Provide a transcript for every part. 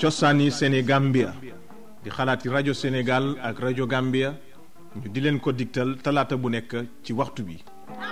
cosaani Sénégambia di xalaati rajo Sénégal ak rajo Gambia ñu di leen ko digtal talaata bu nekk ci waxtu bi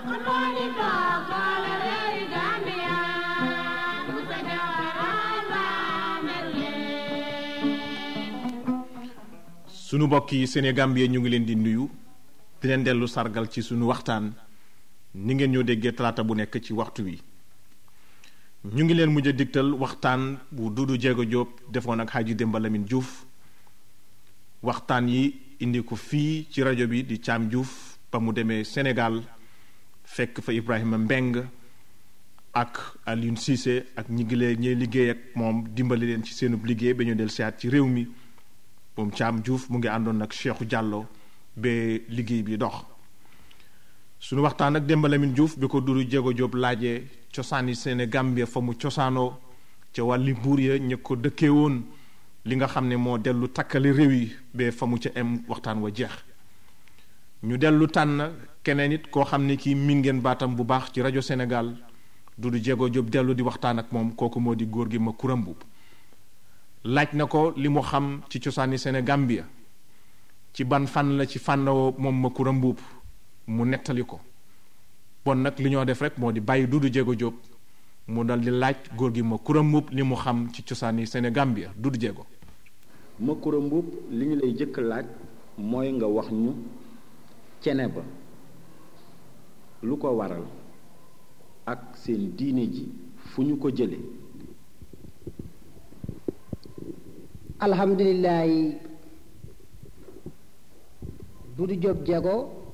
sunu mbokk yi Sénégambia ñu ngi leen di nuyu di leen dellu sargal ci sunu waxtaan ni ngeen ñoo déggee talaata bu nekk ci waxtu wi ñu ngi leen mujj a digtal waxtaan bu Dudu Jéego Jóob defoon ak Xaaji Demba Lamin Juuf waxtaan yi indi ko fii ci rajo bi di Caam Juuf ba mu demee Sénégal fekk fa Ibrahima Mbeng ak Alioune Cissé ak ñi ngi leen ñee liggéey ak moom dimbali leen ci seenub liggéey ba ñu del siyaat ci réew mi moom Caam Juuf mu ngi àndoon ak Cheikhou Diallo ba liggéey bi dox sunu waxtaan ak Demba Lamine Diouf bi ko Dudu Jéego Jóob laajee cosaani Sénégambia fa mu cosaanoo ca wàlli buur ya ña ko dëkkee woon li nga xam ne moo dellu takkali réew yi ba fa mu ca em waxtaan wa jeex ñu dellu tànn keneen it koo xam ne kii min ngeen baatam bu baax ci rajo Sénégal Dudu Jéego Jóob dellu di waxtaan ak moom kooku moo di góor gi ma kurambu laaj na ko li mu xam ci cosaani Sénégambia ci ban fan la ci fànnawoo moom ma kurambu mu nettali ko bon nag li ñoo def rek moo di bàyyi Dudu Jéego Jóob mu dal di laaj góor gi ma kura mbuub li mu xam ci cosaani Sénégambia Dudu Jéego ma kura mbuub li ñu lay jëkk laaj mooy nga wax ñu cene ba lu ko waral ak seen diine ji fu ñu ko jële alhamdulilahi Dudu Jóob Jéego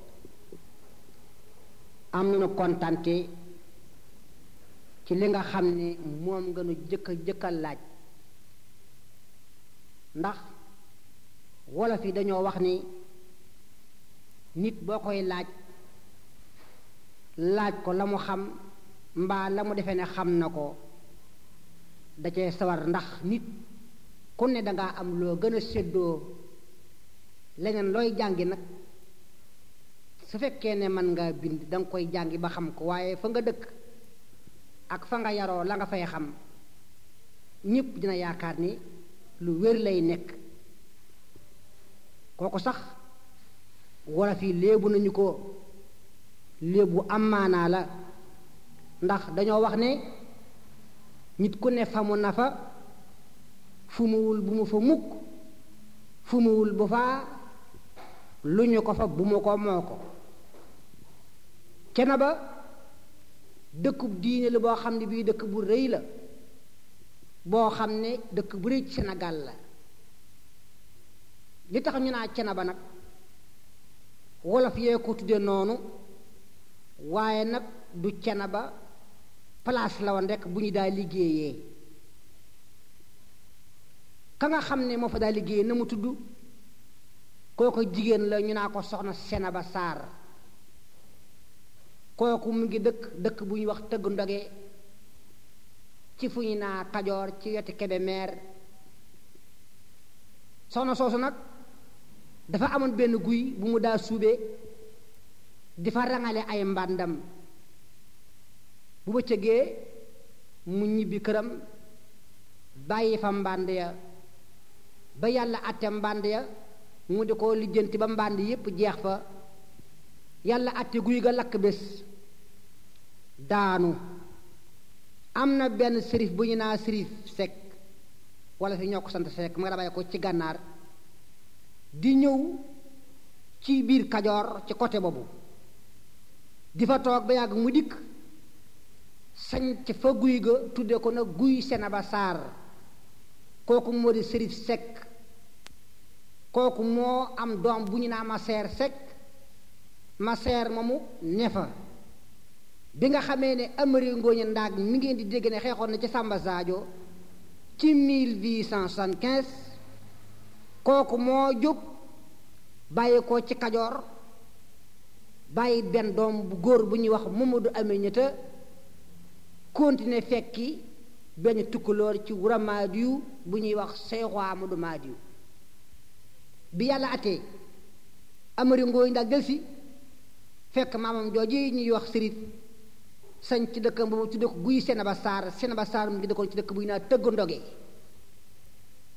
am nañu kontante ci li nga xam ne moom nga nu jëkka jëkka laaj ndax wolof yi dañoo wax ni nit boo koy laaj laaj ko la mu xam mbaa la mu defee ne xam na ko da cee sawar ndax nit ku ne dangaa am loo gën a séddoo leneen looy jàngi nag su fekkee ne mën nga bind danga koy jàngi ba xam ko waaye fa nga dëkk ak fa nga yaroo la nga fay xam ñépp dina yaakaar ni lu wér lay nekk kooku sax wolof yi léebu nañu ko léebu am maanaa la ndax dañoo wax ne nit ku ne fa mu na fa fu muwul bu mu fa mukk fu muwul bu faa lu ñu ko fa bu mu ko moo ko cena ba dëkkub diine la boo xam ne bii dëkk bu rëy la boo xam ne dëkk bu rëy ci Sénégal la li tax ñu naa cena ba nag wolof yee ko tudde noonu waaye nag du cena ba place la woon rekk bu ñu daa liggéeyee ka nga xam ne moo fa daa liggéeyee na mu tudd kooku jigéen la ñu naa ko soxna Senaba Saar kooku mu ngi dëkk dëkk bu ñuy wax tëgg ndoge ci fu ñu naa Kajoor ci weti Kébémer soxna soosu nag dafa amoon benn guy bu mu daa suubee di fa rangale ay mbàndam bu bëccëgee mu ñibbi këram bàyyi fa mbànd ya ba yàlla àtte mbànd ya mu di ko lijjanti ba mbànd yépp jeex fa yàlla àtte guy ga lakk bés daanu am na benn sërif bu ñu naa sërif sekk wala fi ñoo ko sant sekk ma nga bàyyi ko ci gànnaar di ñëw ci biir kajoor ci côté boobu di fa toog ba yàgg mu dikk sañ ci fa guy ga tudde ko nag guy Senaba Saar kooku moo di sërif sekk kooku moo am doom bu ñu naa ma seer sekk ma seer moomu ne fa bi nga xamee ne Amari Ngooñe Ndaag mi ngeen di dégg ne xeexoon na ci Samba Sadio ci 1875 kooku moo jóg bàyyi ko ci Kajoor bàyyi benn doom bu góor bu ñuy wax Mamadou Aminata continuer fekki benn tukkulóor ci Wura Maadiyu bu ñuy wax Seexu Amadu Maadiyu bi yàlla atee Amari Ngooñe Ndaag delsi fekk maamam jooji ñuy wax sërit sañ ci dëkkam boobu tudde ko guy Senaba Saar Senaba Saar mu ngi dëkkoon ci dëkk bu ñu naa tëgg ndoge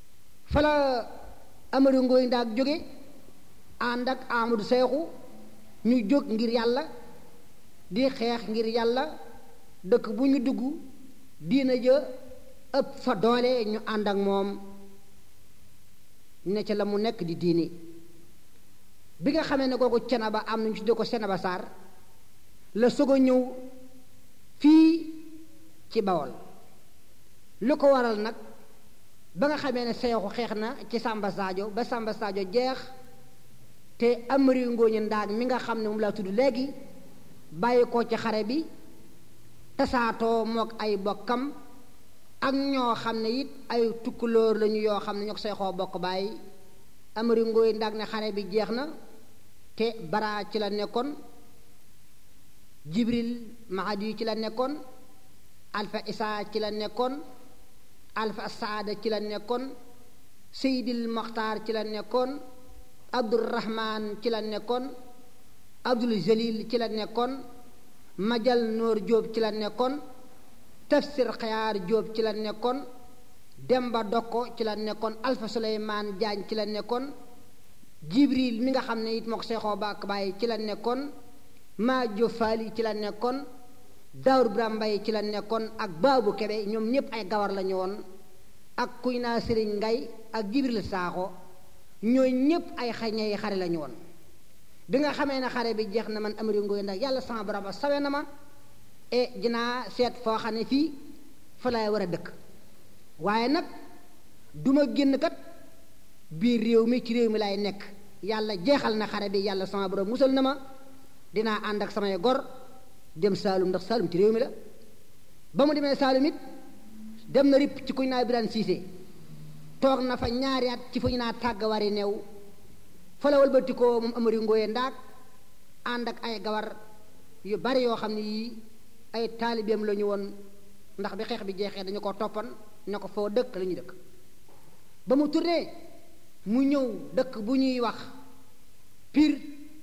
fa la amari ngooy ndaag jóge ànd ak Amadou Seexu ñu jóg ngir yàlla di xeex ngir yàlla dëkk bu ñu dugg diina ja ëpp fa doole ñu ànd ak moom ne ca la mu nekk di diini bi nga xamee ne kooku cena ba am nañu tuddee ko cena ba saar la soog a ñëw fii ci bawol lu ko waral nag ba nga xamee ne seexu xeex na ci Samba Sadio ba Samba Sadio jeex te amari ngooñu ndaag mi nga xam ne moom laa tudd léegi bàyyi ko ci xare bi tasaatoo mook ay bokkam ak ñoo xam ne it ay tukkulóor lañu yoo xam ne ñoo ko seexoo bokk bàyyi amari ngooy ndaag ne xare bi jeex na te bara ci la nekkoon jibril mahadi ci la nekkoon alfa isaa ci la nekkoon alfa saada ci la nekkoon seydil moxtaar ci la nekkoon abdurahman ci la nekkoon abdul jalil ci la nekkoon majal noor jóob ci la nekkoon tafsir xayaar jóob ci la nekkoon demba dokko ci la nekkoon alfa suleymaan jaañ ci la nekkoon jibril mi nga xam ne it moo ko seexoo baak bàyyi ci la nekkoon maajo faali ci la nekkoon daawur bira mbay ci la nekkoon ak baabu kebe ñoom ñépp ay gawar lañu woon ak kuy naa sëriñ ngay ak jibril saaxo ñooy ñépp ay xañey xare lañu woon bi nga xamee ne xare bi jeex na man amari ngoy ndax yàlla sama borom ba sawe na ma e dinaa seet foo xam ne fii fa laay war a dëkk waaye nag duma génn kat biir réew mi ci réew mi laay nekk yàlla jeexal na xare bi yàlla sama borom musal na ma dinaa ànd ak samay gor dem Saalum ndax Saalum ci réew mi la ba mu demee Saalum it dem na ripp ci kuñ naa Birane Cissé toog na fa ñaari at ci fu ñu naa tàgg wari neew fa la walbati ko moom amari ngooye ndaag ànd ak ay gawar yu bari yoo xam ne yii ay taalibeem la ñu woon ndax bi xeex bi jeexee dañu ko toppan ne ko foo dëkk la ñu dëkk ba mu tourné mu ñëw dëkk bu ñuy wax pir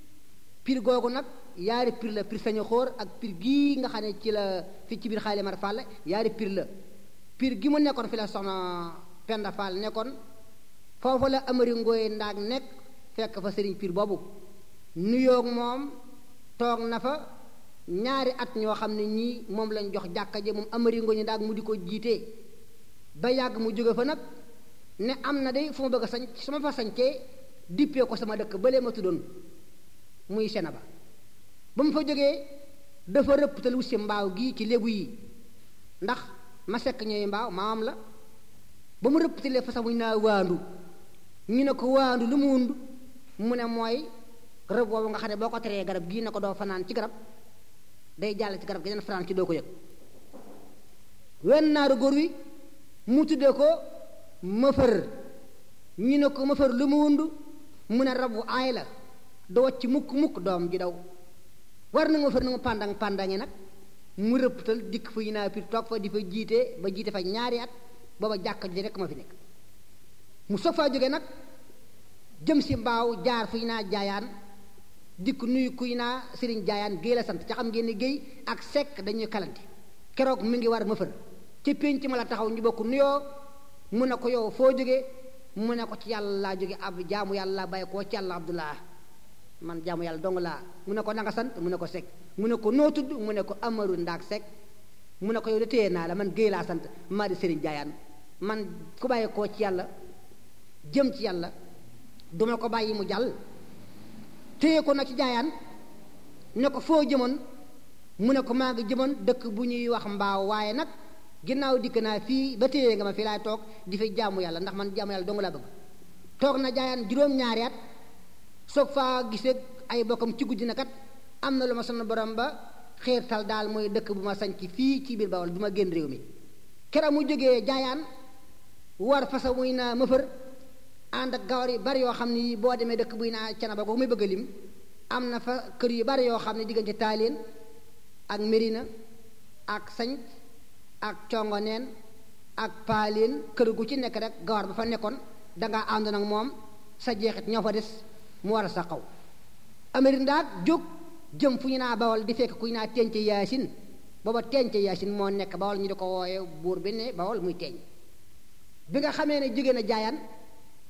pir googu nag yaari pir la pir sañu xóor ak pir gii nga xam ne ci la fi ci biir xaali mar Fall yaari pir la pir gi mu nekkoon fi la soxna Penda Fall nekkoon foofu la amari ngooy ndaag nekk fekk fa sëriñ pir boobu nuyoog moom toog na fa ñaari at ñoo xam ne ñii moom lañ jox jàkka ji moom amari ngooy ndaag mu di ko jiitee ba yàgg mu jóge fa nag ne am na de fu ma bëgg a sañ su ma fa sañcee dippee ko sama dëkk balee ma tuddoon muy sena ba ba mu fa jógee dafa rëpptal wut si mbaaw gii ci lébu yi ndax ma sekk ñooy mbaaw maamam la ba mu rëpptalee fa sax mu naa waandu ñu ne ko waandu lu mu wund mu ne mooy rëbb boobu nga xam ne boo ko teree garab gii ne ko doo fanaan ci garab day jàll ci garab gi den fanaan ci doo ko yëg wenn naaru góor wi mu tuddee ko mëfër ñu ne ko mëfër lu mu wund mu ne rab wu aay la du wacc mukk mukk doom ji daw war na nga mëfër na nga pàndang pàndangi nag mu rëpptal dikk fu ñu naa pir toog fa di fa jiite ba jiite fa ñaari at booba jàkka ji rekk ma fi nekk mu soog faa jógee nag jëm si mbaaw jaar fu ñu naa jaayaan dikk nuyu kuy naa sëriñ jaayaan géey la sant ca xam ngeen ni géey ak sekk dañuy kalante keroog mi ngi war mëfër ci pénc ma la taxaw ñu bokk nuyoo mu ne ko yow foo jógee mu ne ko ci yàlla laa jóge ab jaamu yàlla laa bàyyi koo ci yàlla abdullah man jaamu yàlla dong laa mu ne ko nanga sant mu ne ko sekk mu ne ko noo tudd mu ne ko amaru ndaak sekk mu ne ko yow de téye naa la man géey laa sant maa di sëriñ jaayaan man ku bàyyi koo ci yàlla jëm ci yàlla duma ko bàyyi mu jàll téye ko nag ci jaayaan ne ko foo jëmoon mu ne ko maa ngi jëmoon dëkk bu ñuy wax mbaaw waaye nag ginnaaw dikk naa fii ba téye nga ma fii laay toog di fi jaamu yàlla ndax man jaamu yàlla dong laa bëgg toog na jaayaan juróom-ñaari at soog faa gisee ay bokkam ci guddi na kat am na lu ma sonn borom ba xiirtal daal mooy dëkk bu ma sañc fii ci biir Bawol du ma génn réew mi keroog mu jógee jaayaan war fasa muy naa mëfër ànd ak gawar yu bari yoo xam ne boo demee dëkk buy naa cana ba ko muy bëgg a lim am na fa kër yu bari yoo xam ne diggante taaleen ak Mérina ak sañ ak congoneen ak paaleen kër gu ci nekk rek gawar ba fa nekkoon dangaa àndoon ak moom sa jeexit ñoo fa des mu war a sa xaw Amérique ndaag jóg jëm fu ñu naa bawal di fekk ku ñu naa teence yaasin booba teence yaasin moo nekk bawal ñu di ko wooye buur bi ne bawal muy teeñ bi nga xamee ne jóge na jaayaan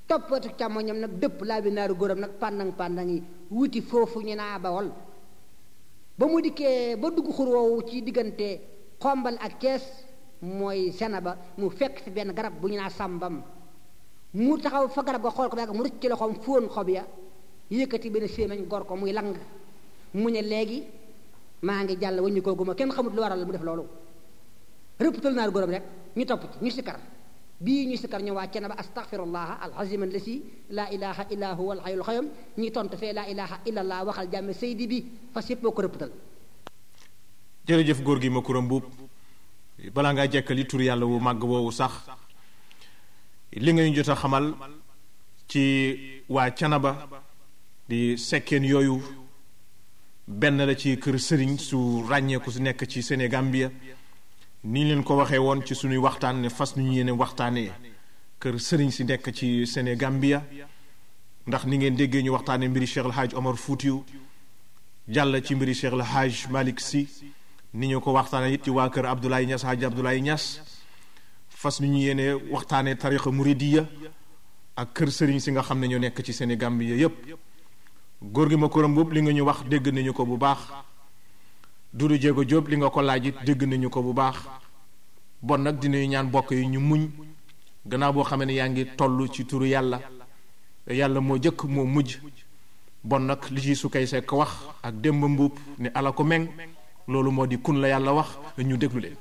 toppatu càmmoñam nag dëpp laa bi naaru góoram nag pàndang pàndang yi wuti foofu ñu naa bawol ba mu dikkee ba dugg xur woowu ci diggante xombal ak Cees mooy sena ba mu fekk fi benn garab bu ñu naa sàmbam mu taxaw fa garab ga xool ko ba mu rëcc ci loxoom fóon xob ya yëkkati benn séemañ gor ko muy lang mu ne léegi maa ngi jàll waññu koo guma kenn xamut lu waral mu def loolu rëppatal naaru góoram rek ñu topp ci ñu sikkar bii ñu sikkar ñu wàcce na ba astaghfirullah alazim allasi laa ilaha illa huwa alhayyul qayyum ñi tontu fee laa ilaha illa allah waxal jàmme saydi bi fas yëpp boo ko rëppatal jërëjëf góor gi ma kuram mbuub balaa ngaa jekkali tur yàlla wu màgg woowu sax li nga ñu jot a xamal ci waa canaba di sekkeen yooyu benn la ci kër sëriñ su ràññeeku su nekk ci Sénégambia ni leen ko waxee woon ci suñuy waxtaan ne fas ñu yéene waxtaanee kër sëriñ si nekk ci Sénégambia ndax ni ngeen déggee ñu waxtaanee mbiri Cheikh El Hadj Omar Foutiou jàll ci mbiri Cheikh El Hadj Malick Sy ni ñu ko waxtaanee it ci waa kër Abdoulaye Niass Hadj Abdoulaye Niass fas ñu yéene waxtaanee tarixa muridiya ak kër sëriñ si nga xam ne ñoo nekk ci Sénégambia yépp góor gi ma koram boobu li nga ñu wax dégg nañu ko bu baax Dudu Jéego Jóob li nga ko laaj it dégg nañu ko bu baax bon nag dinañu ñaan bokk yi ñu muñ gannaaw boo xamee ne yaa ngi toll ci turu yàlla yàlla moo jëkk moo mujj bon nag li ci su kay sekk wax ak démb mbuub ne ala ko meng loolu moo di kun la yàlla wax ñu déglu leen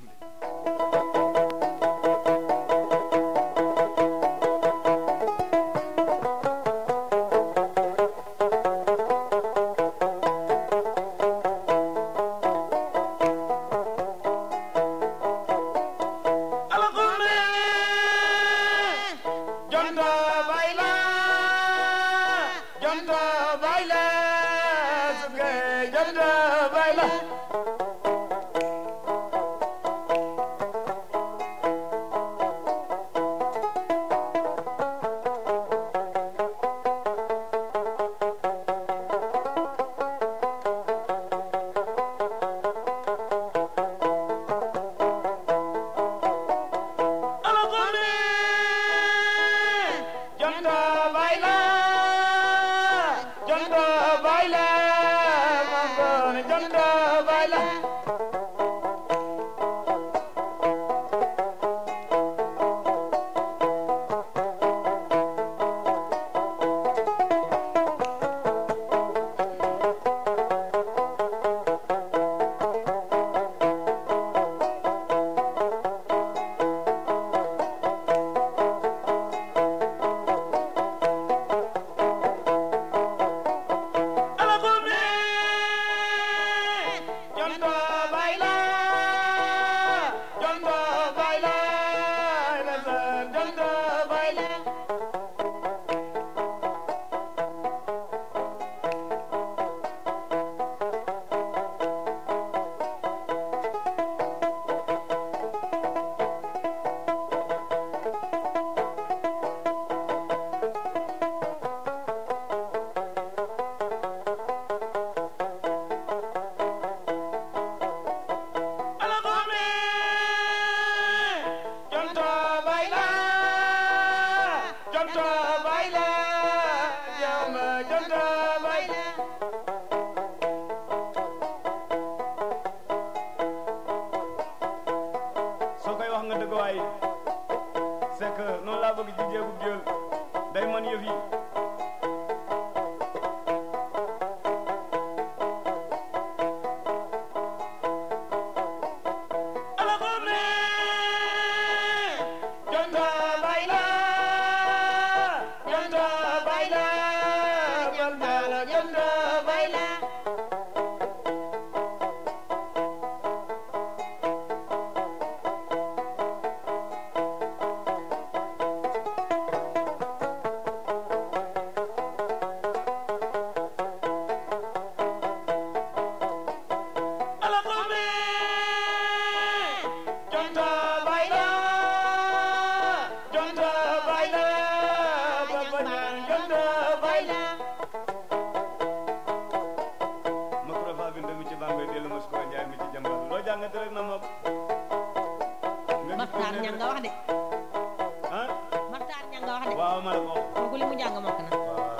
de waaw ma ne ko kooku li mu jàng mokk na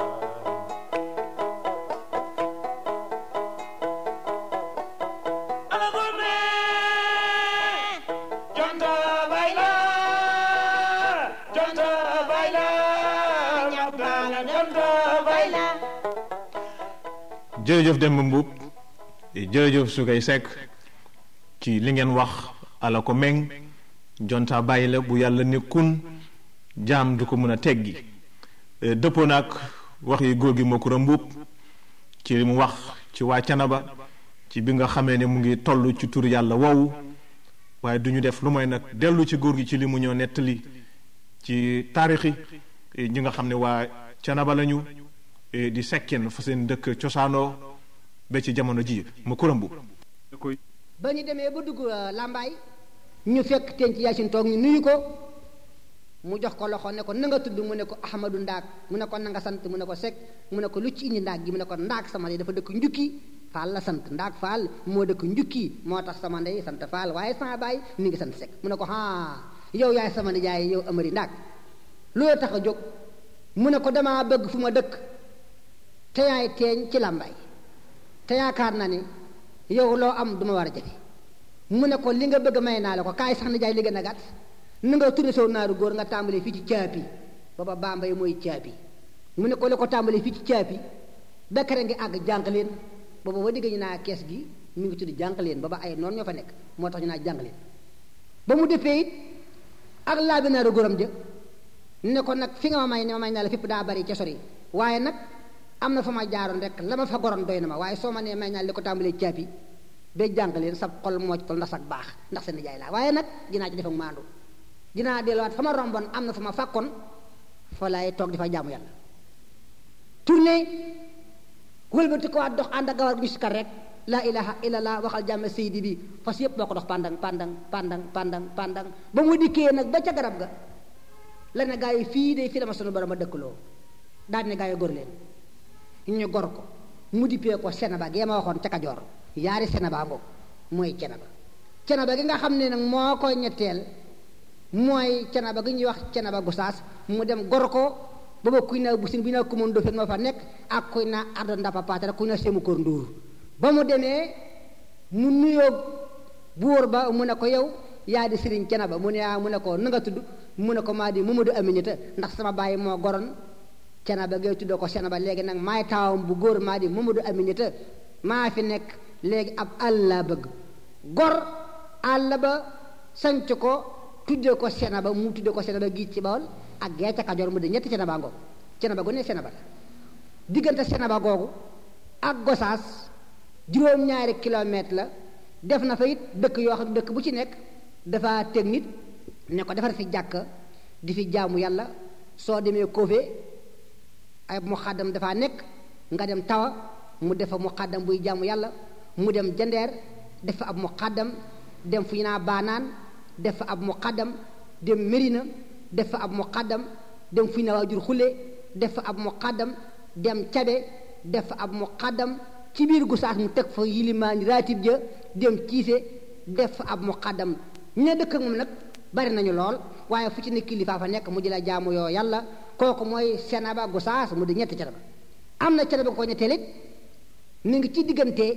ana gome jonta bayla jonta bayla rabbana jonta bayla jërëjëf Demba Mbuub jërëjëf Sugay Sekk ci li ngeen wax ala ko meng jonta bàyyi la bu yàlla nekkun jaam du ko mën a teggi Eh, dëppoo naag wax yi góor gi Makura Mbuub ci li mu wax ci waa Canaba ci bi nga xamee ne mu ngi toll ci tur yàlla woowu waaye du ñu def lu mooy nag dellu ci góor gi ci li mu ñëw nettali ci taarixi eh, ñi nga xam ne waa Canaba lañu eh, di sekkeen fa seen dëkk cosaanoo ba ci jamono ji Makura Mbuub ba ñu demee ba dugg euh, làmbaay ñu fekk teen ci yaasin toog ñu nuyu ko mu jox ko loxo ne ko na nga tudd mu ne ko ahmadu ndaak mu ne ko na nga sant mu ne ko sek mu ne ko lu ci indi ndaak gi mu ne ko ndaak sama ndey dafa dëkk njukki faal la sant ndaak faal moo dëkk njukki moo tax sama ndey sant faal waaye sama baay mi ngi sant sek mu ne ko haa yow yaay sama nijaay yow amari ndaak loolu tax a jóg mu ne ko damaa bëgg fu ma dëkk te yaay teeñ ci làmbaay te yaakaar na ni yow loo am duma war a jafe mu ne ko li nga bëgg may naa la ko kaay sax na jaay li gën a gàtt na nga tourné sow naaru góor nga tàmbalee fii ci caapi booba bambay mooy caapi mu ne ko li ko tàmbalee fii ci caapi bekkare ngi àgg jànq leen booba ba digg ñu naa kees gi mu ngi tudd jànq leen booba ay noonu ñoo fa nekk moo tax ñu naa jànq leen ba mu defee it ak laa bi naaru góoram jë ne ko nag fi nga ma may ne ma may naa la fépp daa bari ca sori waaye nag am na fa ma jaaroon rek la ma fa goroon doy na ma waaye soo ma nee may naa li ko tàmbalee caapi ba jàng leen sab xol moo ci tol ndax ak baax ndax seen jaay laa waaye nag dinaa ci def ak maandu dinaa delluwaat fa ma romboon am na fa ma fàkkoon fa laay toog di fa jaamu yàlla tourné wëlbati ko waat dox ànd ak gawar gu ñu sikar rek laa ilaha illallah waxal jàmm seydi bi fas yépp boo ko dox pandang pandang pandang pandang pandang ba mu dikkee nag ba ca garab ga la ne gaa yi fii de fii dama sunu borom a dëkkaloo daal ne gaa yi gor leen ñu gor ko mu dippee ko senaba gi ma waxoon ca Kajoor yaari senaba ngoog mooy cenaba cenaba gi nga xam ne nag moo koy ñetteel mooy cenaba gi ñuy wax cenaba gusaas mu dem gor ko booba kuy naa bu sin bi naa kumoon dofeen moo fa nekk ak kuy naa ardo ndappa paatara kuy naa semu kóor nduur ba mu demee mu nuyoo buur ba mu ne ko yow yaa di sëriñ cenaba mu ne yaa mu ne ko na nga tudd mu ne ko maa di Mamadou Aminata ndax sama bàyyi moo goron cenaba gay tuddoo ko cenaba léegi nag maay taawam bu góor maa di Mamadou Aminata maa fi nekk léegi ab àll laa bëgg gor àll ba sanc ko tuddee ko cenaba mu tuddee ko cenaba gi ci Bawol ak gee ca Kajoor mu di ñetti cenaba ngoog cenaba gu ne cenaba la diggante cenaba googu ak Gosaas juróom-ñaari kilomètre la def na fa it dëkk yoo xam dëkk bu ci nekk dafa teg nit ne ko defar fi jàkk di fi jaamu yàlla soo demee Kofé ay muqaddam dafaa nekk nga dem tawa mu def fa muqaddam buy jaamu yàlla mu dem jandeer def fa ab muqaddam dem fu ñu naa baanaan def fa ab muqaddam dem Mérina def fa ab muqaddam dem fu ñu naa waajur xule def fa ab muqaddam dem cabe def fa ab muqaddam ci biir Gosaas mu teg fa yilimaan raatib ja dem ciise def fa ab muqaddam ñu ne dëkk ak moom nag bari nañu lool waaye fu ci ne kilifa fa nekk mu jëla jaamu yoo yàlla kooku mooy Cenaba Gosaas mu di ñetti Cenaba am na Cenaba ko ñetteel it mi ngi ci diggante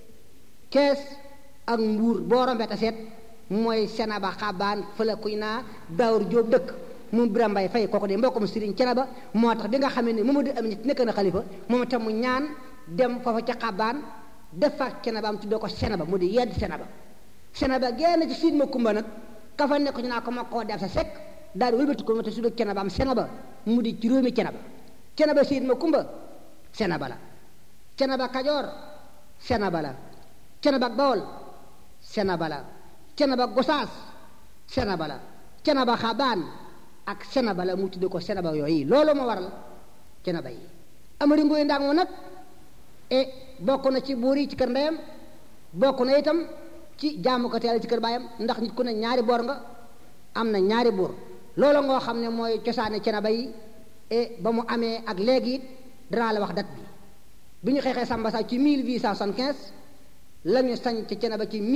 Kees ak Mbuur boo rombee ta seet mooy Cenaba xabaan fële kuy naa Daawur Jóob dëkk mu Biram Mbay Fay kooku de mbokkum Sëriñ Cenaba moo tax bi nga xamee ne Mamadu Amin nekk na xalifa moom itam mu ñaan dem foofa ca xabaan def fa Cenaba am tuddee ko Cenaba mu di yedd Cenaba Cenaba génn ci siin ma kumba nag ka fa nekk ñu naa ko ma koo def sa sekk daal di wëlbati ko ma te su dee Cenaba am Cenaba mu di juróomi Cenaba Cenaba siin ma kumba Cenaba la Cenaba Kajoor Cenaba la Cenaba Bawol Cenaba la Cenaba Gosaas Cenaba la Cenaba Xabaan ak Cenaba la mu tudde ko Cenaba yooyu loolu ma waral Cenaba yi Amari Ngoy Ndaak moom nag e bokk na ci buur yi ci kër ndeyam bokk na itam ci jaamu ko teel ci kër baayam ndax nit ku ne ñaari boor nga am na ñaari buur loolu ngoo xam ne mooy cosaane Cenaba yi e ba mu amee ak léegi it danaa la wax date bi bi ñu xeexee Samba Sa ci 1875 la ñu sañ ci Cenaba ci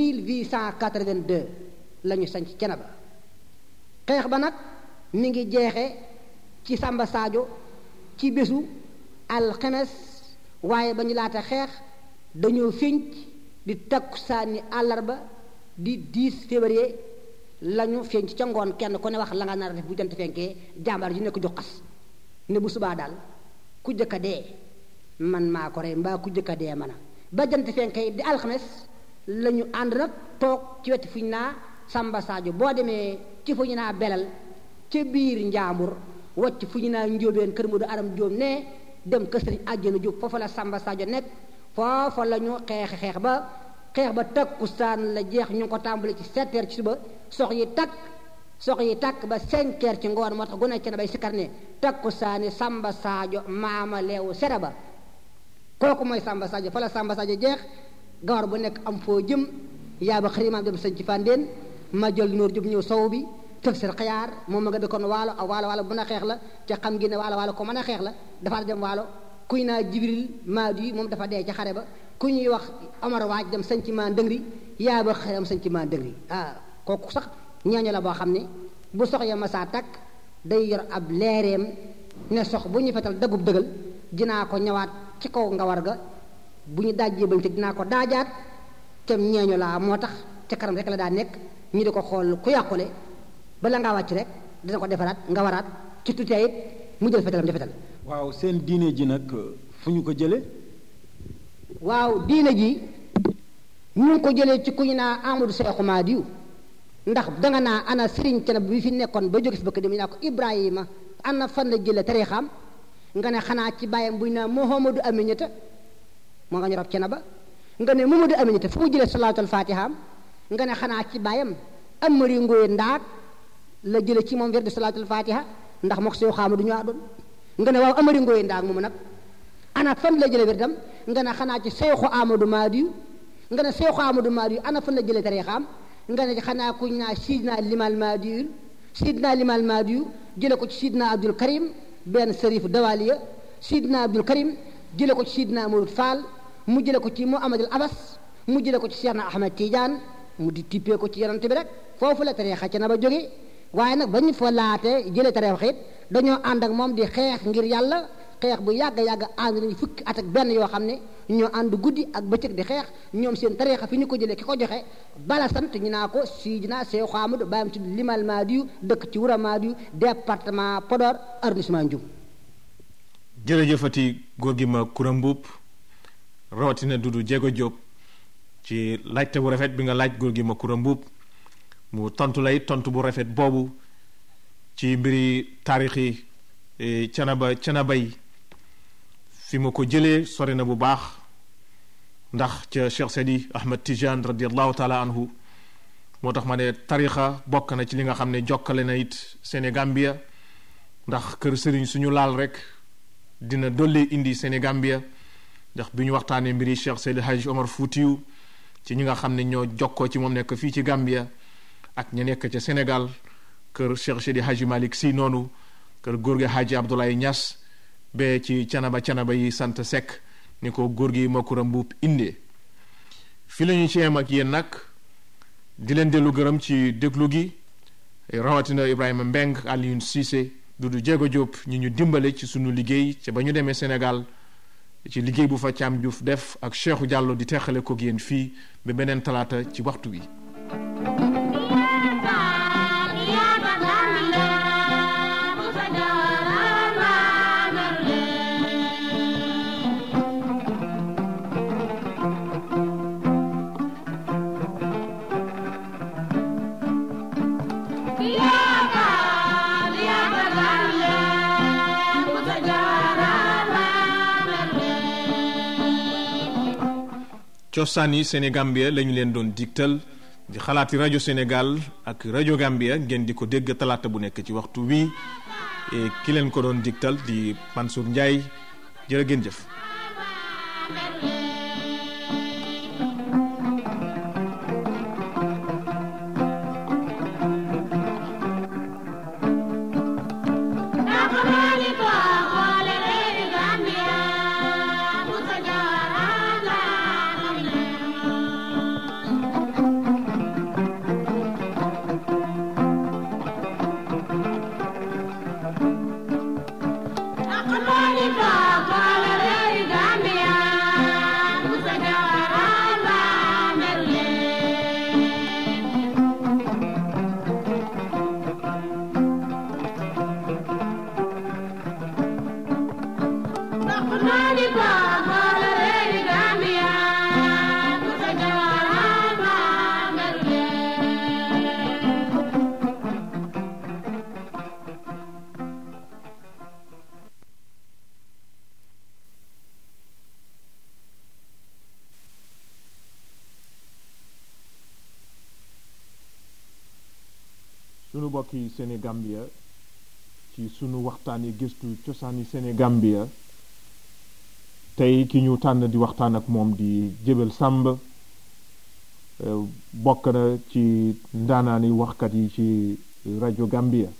1882 la ñu sañ ci Cenaba xeex ba nag mi ngi jeexe ci Samba Sadio ci bésu alxemes waaye ba ñu laata xeex dañoo fénc di takkusaani àllarba di 10 février lañu fénc ca ngoon kenn ku ne wax la nga nar a def bu jant fenkee jàmbaar ji nekk jox xas ne bu subaa daal ku jëkk a dee man maa ko rey mbaa ku jëkk a dee man a ba jant fenkee di alxames la ñu ànd nag toog ci wetu fu ñu naa Samba Sadio boo demee ci fu ñu naa belal ca biir njaambur wacc fu ñu naa njóobeen kër mu du aram jóom ne dem kër sëriñ àjjana jóob foofa la Samba Sadio nekk foofa la ñu xeex xeex ba xeex ba takkusaan la jeex ñu ngi ko tàmbali ci sept heures ci suba sox yi takk sox yi takk ba cinq heures ci ngoon moo tax gune ci na bay sikkar ne takkusaani Samba Sadio maama leewu sere ba kooku mooy Samba Sadio fa la Samba Sadio jeex gawar bu nekk am foo jëm yaa ba xërimaam dem sañ ci fàndeen ma jël nóor jub ñëw sow bi tëfsir xayaar moom ma nga dëkkoon waalo a waalo waalo bu mën a xeex la te xam gi ne waalo waalo ko mën a xeex la dafa dem waalo kuy naa jibril maadu yi moom dafa dee ca xare ba ku ñuy wax Omar waaj dem sañ ci maa ndëngri yaa ba xëram sañ ci maa ndëngri ah kooku sax ñooñu la boo xam ne bu sox ya masaa takk day yor ab leereem ne sox bu ñu fetal dagub dëgal dinaa ko ñëwaat ci kaw nga war ga bu ñu dajjee bañ te dinaa ko daajaat tem ñeeñu laa moo tax ca kanam rek la daa nekk ñu di ko xool ku yàqule bala ngaa wàcc rek dina ko defaraat nga waraat ci tutee it mu jël fetalam di fetal waaw seen diine ji nag fu ñu ko jële waaw diine ji ñu ngi ko jëlee ci ku ñu naa Amadou Seexu Maadiyu ndax danga naa ana Sëriñ Canaba bi fi nekkoon ba jóge fi bëkk dem ñu naa ko Ibrahima ana fan la jële tarixam nga ne xanaa ci bàyyam bu ñu naa Muhammadu Aminata moo nga ñu rob Canaba nga ne Muhammadu Aminata fu mu jëlee salaatul fatihaam nga ne xanaa ci bàyyam Amari Ngoye Ndaak la jële ci moom werdu salaatul fatiha ndax mook sew xaama du ñu doon nga ne waaw Amari Ngoye Ndaak moomu nag ana fan la jële werdam nga ne xanaa ci Seexu Amadou Maadiyu nga ne Seexu Amadou Maadiyu ana fan la jële tarixam nga ne xanaa kuñ naa Sidna Limal Maadiyu Sidna Limal Maadiyu jële ko ci Sidna Abdul Karim benn sërif dawaliya Sidna Abdul Karim jële ko ci Sidna Mourid Fall mu jële ko ci Muhammadul Abbas mu jële ko ci Cheikh na Ahmed Tidiane mu di tippee ko ci yonent bi rek foofu la tariixa ca na ba jóge waaye nag ba ñu fa laate jële tariixa it dañoo ànd ak moom di xeex ngir yàlla xeex bu yàgg yàgg ànd nañu fukki at ak benn yoo xam ne ñoo ànd guddi ak bëccëg di xeex ñoom seen tariixa fi ñu ko jëlee ki ko joxe bala sant ñu naa ko Sidina Seexu Ahmadu bàyyam tudd Limal Maadiyu dëkk ci Wura Maadiyu département Podor arrondissement Ndioum jërëjëfati góor gi ma Koura Mbuub rawatina Dudu Jéego Jóob ci laajte bu rafet bi nga laaj góor gi ma Koura Mbuub mu tontu lay tontu bu rafet boobu ci mbiri taarixi canaba canaba yi fi ma ko jëlee sori na bu baax ndax ca Cheikh Seydi Ahmed Tijane radiallahu taala anhu moo tax ma ne tarixa bokk na ci li nga xam ne jokkale na it Sénégambia ndax kër sëriñ suñu laal rek dina dolli indi Sénégambia ndax bi ñu waxtaanee mbiri Cheikh Seydi Haj Omar Foutiou ci ñi nga xam ne ñoo jokkoo ci moom nekk fii ci Gambia ak ña nekk ca Sénégal kër Cheikh Seydi Haji Malick Sy noonu kër góor gi Haji Abdoulaye Niass ba ci canaba canaba yi sant Seck ni ko góor gi Makoura Mbuub indee fi la ñu ci yem ak yéen nag di leen dellu gërëm ci déglu gi rawatina Ibrahima Mbeng Alioune Cissé Dudu Jéego Jóob ñi ñu dimbale ci sunu liggéey ca ba ñu demee Sénégal ci liggéey bu fa Caam Juuf def ak Cheikhou Diallo di teexale ko yéen fii ba beneen talaata ci waxtu wi cosaani Sénégambia lañu leen doon digtal di xalaati rajo Sénégal ak rajo Gambia ngeen di ko dégg talaata bu nekk ci waxtu wi ki leen ko doon digtal di Mansour Ndiaye jërë ngeen jëf. sunu bokki Sénégambia ci sunu waxtaani gëstu cosaani Sénégambia tey ki ñu tànn di waxtaan ak moom di Jébel Sàmb bokk na ci ndaanaani waxkat yi ci rajo Gambia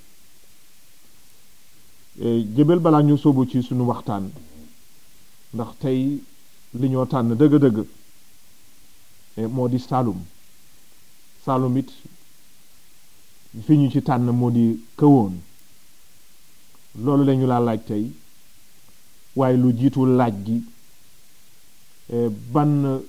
Jébel balaa ñu sóobu ci sunu waxtaan ndax tey li ñoo tànn dëgg-dëgg moo di Saalum Saalum it fi ñu ci tànn moo di këwoon loolu lañu laa laaj tey waaye lu jiitu laaj gi ban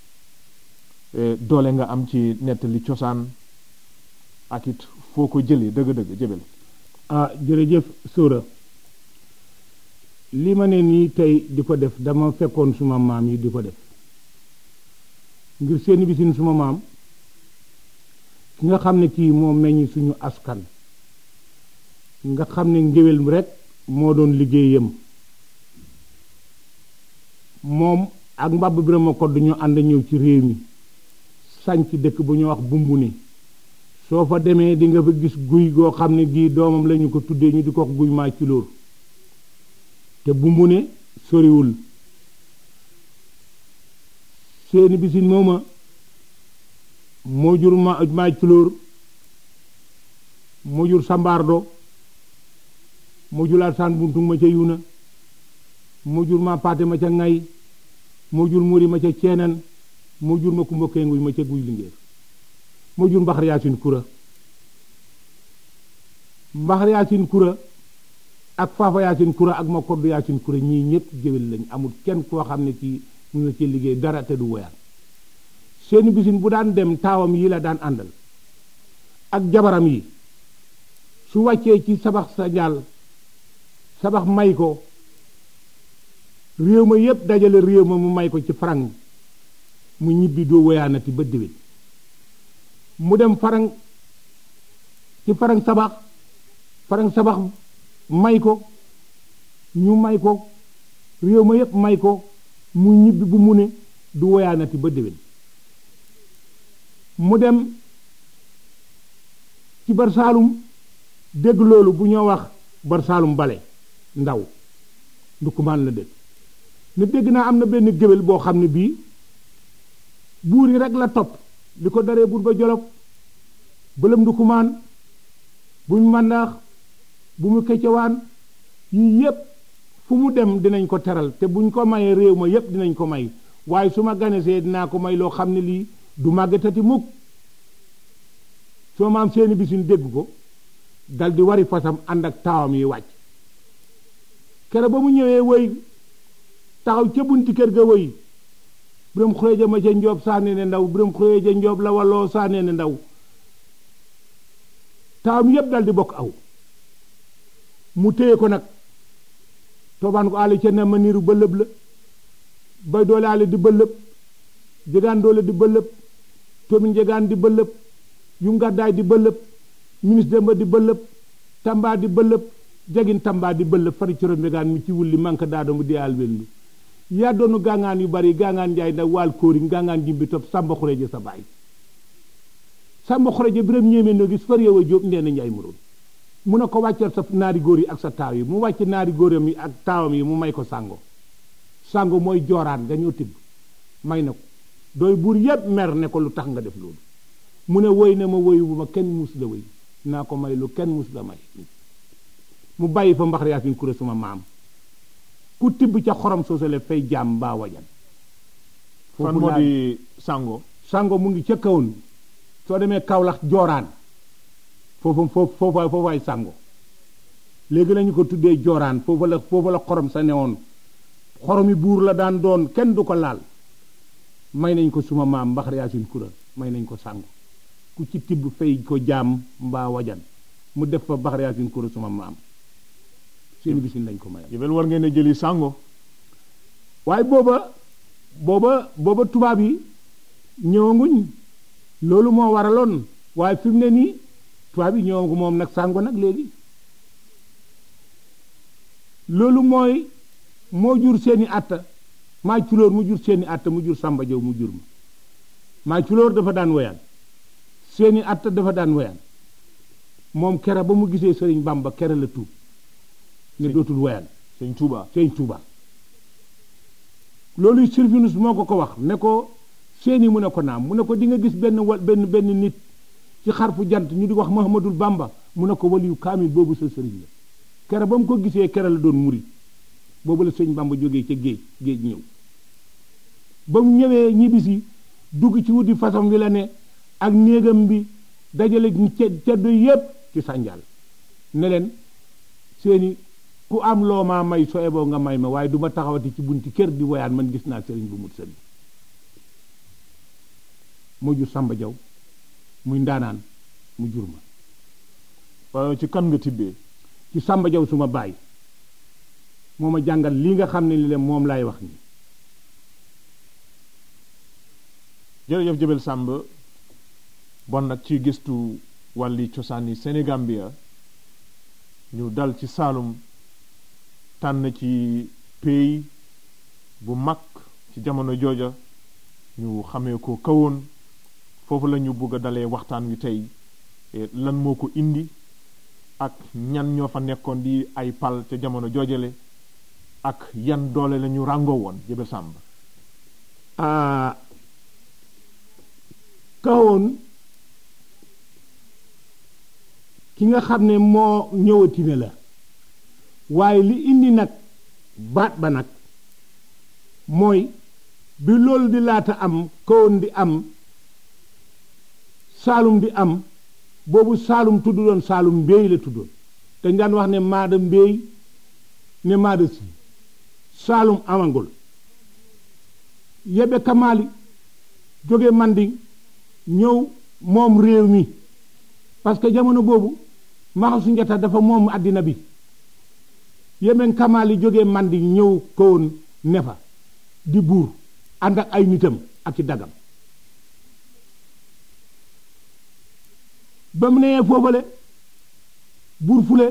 doole nga am ci nettali cosaan ak it foo ko jëlee dëgg-dëgg jëbel ah jërëjëf Sora li ma ne nii tey di ko def dama fekkoon suma maam yi di ko def ngir seeni bisin suma maam ki nga xam ne kii moo meññ suñu askan nga xam ne ngéwél rek moo doon liggéeyam moom ak mbabb birama kodd ñu ànd ñëw ci réew mi sànc dëkk bu ñu wax bumbu ni soo fa demee di nga fa gis guy goo xam ne gii doomam lañu ko tuddee ñu di ko wax guy maa ci lóor te bumbu ne soriwul seeni bisin mooma moo jur ma maaj flóor moo jur sambaardo moo jur alsaan buntung ma ca yuna moo jur ma paate ma ca ngay moo jur muri ma ca ceenan moo jur ma kumba kenguy ma ca guy lingéer moo jur mbaxar yaasin kura mbaxar yaasin kura ak faafa yaasin kura ak ma kodd yaasin kura ñii ñëpp géwél lañ amul kenn koo xam ne kii mun na ci liggéey dara te du woyaan seeni bisin bu daan dem taawam yi la daan àndal ak jabaram yi su wàccee ci sabax sa jaal sabax may ko réew ma yépp dajale réew ma mu may ko ci farang mu ñibbi doo woyaanati ba déwén mu dem farang ci farang sabax farang sabax may ko ñu may ko réew ma yépp may ko mu ñibbi bu mu ne du woyaanati ba déwén mu dem ci barsaalum dégg loolu bu ñoo wax barsaalum bale ndaw ndukumaan la dégg ne dégg naa am na benn géwél boo xam ne bii buur yi rek la topp li ko daree buur ba jolof bëlëm ndukumaan bu mu màndaax bu mu keccewaan yii yépp fu mu dem dinañ ko teral te buñ ko mayee réew ma yépp dinañ ko may waaye su ma ganesee dinaa ko may loo xam ne lii du màggatati mukk soo maam seeni bisin dégg ko dal di wari fasam ànd ak taawam yi wàcc kere ba mu ñëwee woy taxaw ca bunti kër ga woy biram xureeja ma ca njoob saane ne ndaw biram xureeja njoob la waloo saane ne ndaw taawam yépp dal di bokk aw mu téye ko nag toobaan ko àll ca ne ma niiru bëlëb la bay doole àll di bëlëb jegaan doole di bëlëb toomin jegaan di bëlëb yu ngàddaay di bëlëb ministre demba di bëlëb tamba di bëlëb jagin tamba di bëlëb fari coro mbegaan mi ci wulli manque daadamu di al wellu yaa doonu gaangaan yu bari gaangaan njaay nag waal kóori gaangaan jimbi topp sàmba xureje sa baay sàmba xureje biram ñéemee noo gis fari yow a jóob ndeena njaay muroon mu ne ko wàccal sa naari góor yi ak sa taaw yi mu wàcc naari góoram yi ak taawam yi mu may ko sàngo sàngo mooy jooraan nga ñoo tibb may na ko dooy buur yépp mer ne ko lu tax nga def loolu mu ne woy na ma woyu bu ma kenn mus la woy naa ko may lu kenn mus la may mu bàyyi fa mbax yaasin kuré suma maam ku tibb ca xorom soosale fay jaam mbaa wajan fan moo di sango sango mu ngi ca kawoon soo demee kawlax jooraan foofu foofu foofa foofaay sango léegi lañu ko tuddee jooraan foofa la foofa la xorom sa newoon xoromi buur la daan doon kenn du ko laal may nañ ko suma maam mbaxar yaasin kura may nañ ko sango ku ci tibb fay ko jaam mbaa wajan mu def fa mbaxar yaasin kura suma maam seeni bisin lañ ko mayal yëbel war ngeen a jëli sango waaye booba booba booba tubaab yi ñëwanguñ loolu moo waraloon waaye fi mu ne nii tubaab yi ñëwangu moom nag sàngo nag léegi loolu mooy moo jur seeni atta maa culóor mu jur seeni atta mu jur sàmba jaw mu jur ma maa culóor dafa daan woyaan seeni atta dafa daan woyaan moom kera ba mu gisee sëriñ bamba kera la tuub ne dootul woyaan sëñ Touba sëñ Tuuba loolu Sylvinus moo ko ko wax ne ko seeni mu ne ko naam mu ne ko di nga gis benn wa benn benn nit ci xarfu jant ñu di wax Mahamadul Bamba mu ne ko waliyu kaamil boobu sa sëriñ la kere ba mu ko gisee kere la doon muri boobu la sëñ Bamba jógee ca géej géej ñëw ba mu ñëwee ñibbisi dugg ci wuti façon wi la ne ak néegam bi dajale ceddo yépp ci sànjal ne leen seeni ku am loo maa may soo eboo nga may ma waaye du ma taxawati ci bunti kër di woyaan man gis naa sëriñ bu mut sëriñ moo jur Samba Jaw muy ndaanaan mu jur ma waaye ci kan nga tibbee ci Samba Jaw suma baay moo ma jàngal lii nga xam ne li leen moom laay wax nii jërëjëf Jabel Samb bon nag ci gëstu wàlli cosaani Sénégambia ñu dal ci Saalum tànn ci pays bu mag ci jamono jooja ñu xamee ko kawoon foofu la ñu bugg a dalee waxtaan wi tey lan moo ko indi ak ñan ñoo fa nekkoon di ay pal ca jamono joojale ak yan doole la ñu ràngoo woon Jabel Samb ah kawoon ki nga xam ne moo ñëwati ne la waaye li indi nag baat ba nag mooy bi loolu di laata am kawoon di am saalum di am boobu saalum tudd doon saalum mbéy la tuddoon dañ daan wax ne maada mbéy ne maada si saalum amangul yebe kamaali jóge manding ñëw moom réew mi parce que jamono boobu maxasu njata dafa moom àddina bi yemen kamaali jóge manding ñëw kawoon ne fa di buur ànd ak ay nitam ak ci dagam ba mu nee foofale buur fule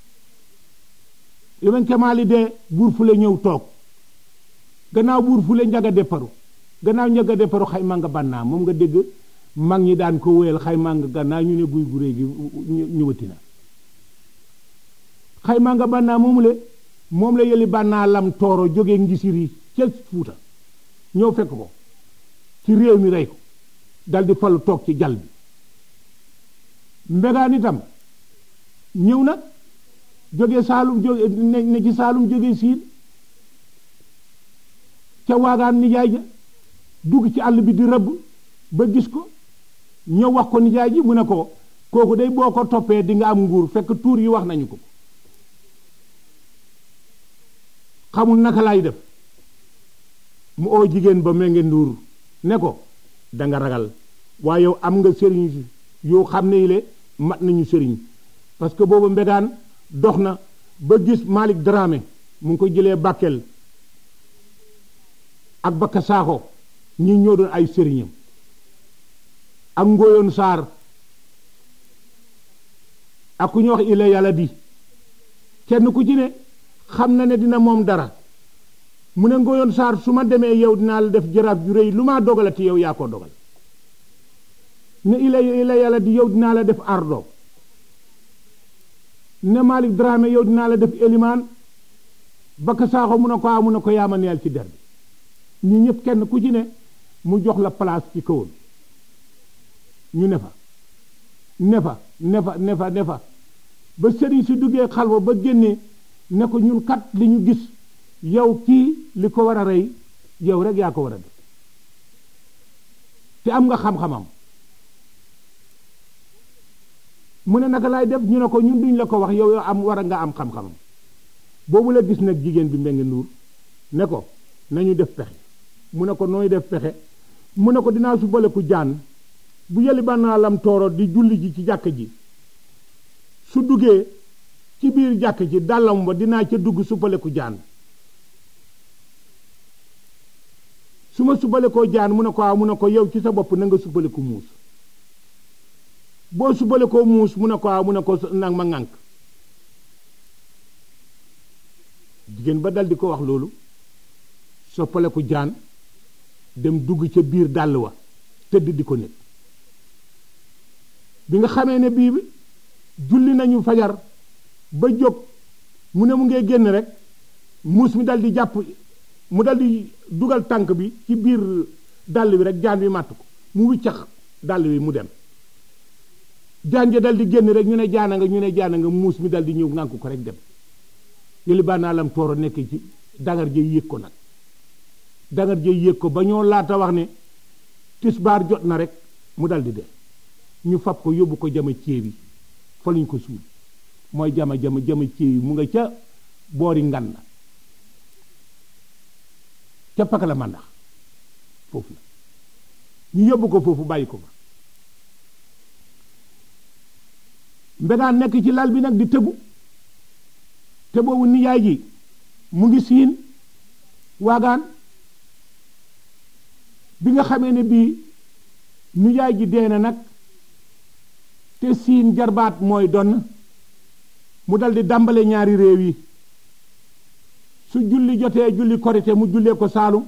yemen kamaali dee buur fule ñëw toog gannaaw buur fule njaga depparu gannaaw njaga depparu xayma nga bannaa moom nga dégg mag ñi daan ko wéyal xayma nga gannaaw ñu ne guy gu réy gi ñëwati na xayma nga bannaa moomu le moom la yëli bannaa lam tooro jógee ngisir yi ca fuuta ñëw fekk ko ci réew mi rey ko dal di falu toog ci jal bi mbegaan itam ñëw nag jóge saalum jóge ne ci saalum jóge siin ca waagaan nijaay ja dugg ci àll bi di rëbb ba gis ko ñëw wax ko nijaay ji mu ne ko kooku day boo ko toppee di nga am nguur fekk tuur yi wax nañu ko xamul naka lay def mu oo jigéen ba me nge nduur ne ko da nga ragal waaye yow am nga sëriñ yoo xam ne yile mat nañu sëriñ parce que boobu mbegaan dox na ba gis Malick Dramé mu ngi ko jëlee Bakel ak Bakka Saaxo ñi ñoo doon ay sëriñam ak Ngoyoon Saar ak ku ñu wax ila yàlla di kenn ku ci ne xam na ne dina moom dara mu ne Ngoyoon Saar su ma demee yow dinaa la def jaraaf ju rëy lu maa dogalati yow yaa ko dogal ne ila ila yàlla di yow dinaa la def ardo ne Malick Dramé yow dinaa la def élimaan Bakka Saaxo mu ne ko mu ne ko yaama neel ci der bi ñu ñëpp kenn ku ci ne mu jox la place ci kawoon ñu ne fa ne fa ne fa ne fa ne fa ba sëriñ si duggee xalwa ba génnee ne ko ñun kat li ñu gis yow kii li ko war a rey yow rek yaa ko war a def te am nga xam-xamam mu ne naka laay def ñu ne ko ñun duñ la ko wax yow yow am war a nga am xam-xamam boobu la gis nag jigéen bi mbenge nduur ne ko nañu def pexe mu ne ko nooy def pexe mu ne ko dinaa su bale ku jaan bu yëli bannaa lam tooro di julli ji ci jàkk ji su duggee ci biir jàkk ji dàllam ba dinaa ca dugg suppale ku jaan su ma subale koo jaan mu ne ko waaw mu ne ko yow ci sa bopp na nga subale ko muus boo subale koo muus mu ne ko waaw mu ne ko nag ma ŋànk jigéen ba dal di ko wax loolu soppale ko jaan dem dugg ca biir dàll wa tëdd di ko nekk bi nga xamee ne bii julli nañu fajar ba jóg mu ne mu ngee génn rek muus mi dal di jàpp mu dal di dugal tànk bi ci biir dàll bi rek jaan bi màtt ko mu wiccax dàll bi mu dem jaan ja dal di génn rek ñu ne jaana nga ñu ne jaana nga muus mi dal di ñëw ngànk ko rek dem yëli baa naa lam tooro nekk ci dangar jëy yéeg ko nag dangar jëy yéeg ko ba ñoo laata wax ne tisbaar jot na rek mu dal di dee ñu fab ko yóbbu ko jama ceebi fa luñ ko suul mooy jama jama jama ceebi mu nga ca boori ngan na ca pakala màndax foofu la ñu yóbbu ko foofu bàyyi ko fa mbegaan nekk ci lal bi nag di tëbu te boobu nijaay ji mu ngi siin waagaan bi nga xamee ne bii nijaay ji dee na nag te siin jarbaat mooy donn mu dal di dàmbale ñaari réew yi su julli jotee julli korite mu jullee ko saalum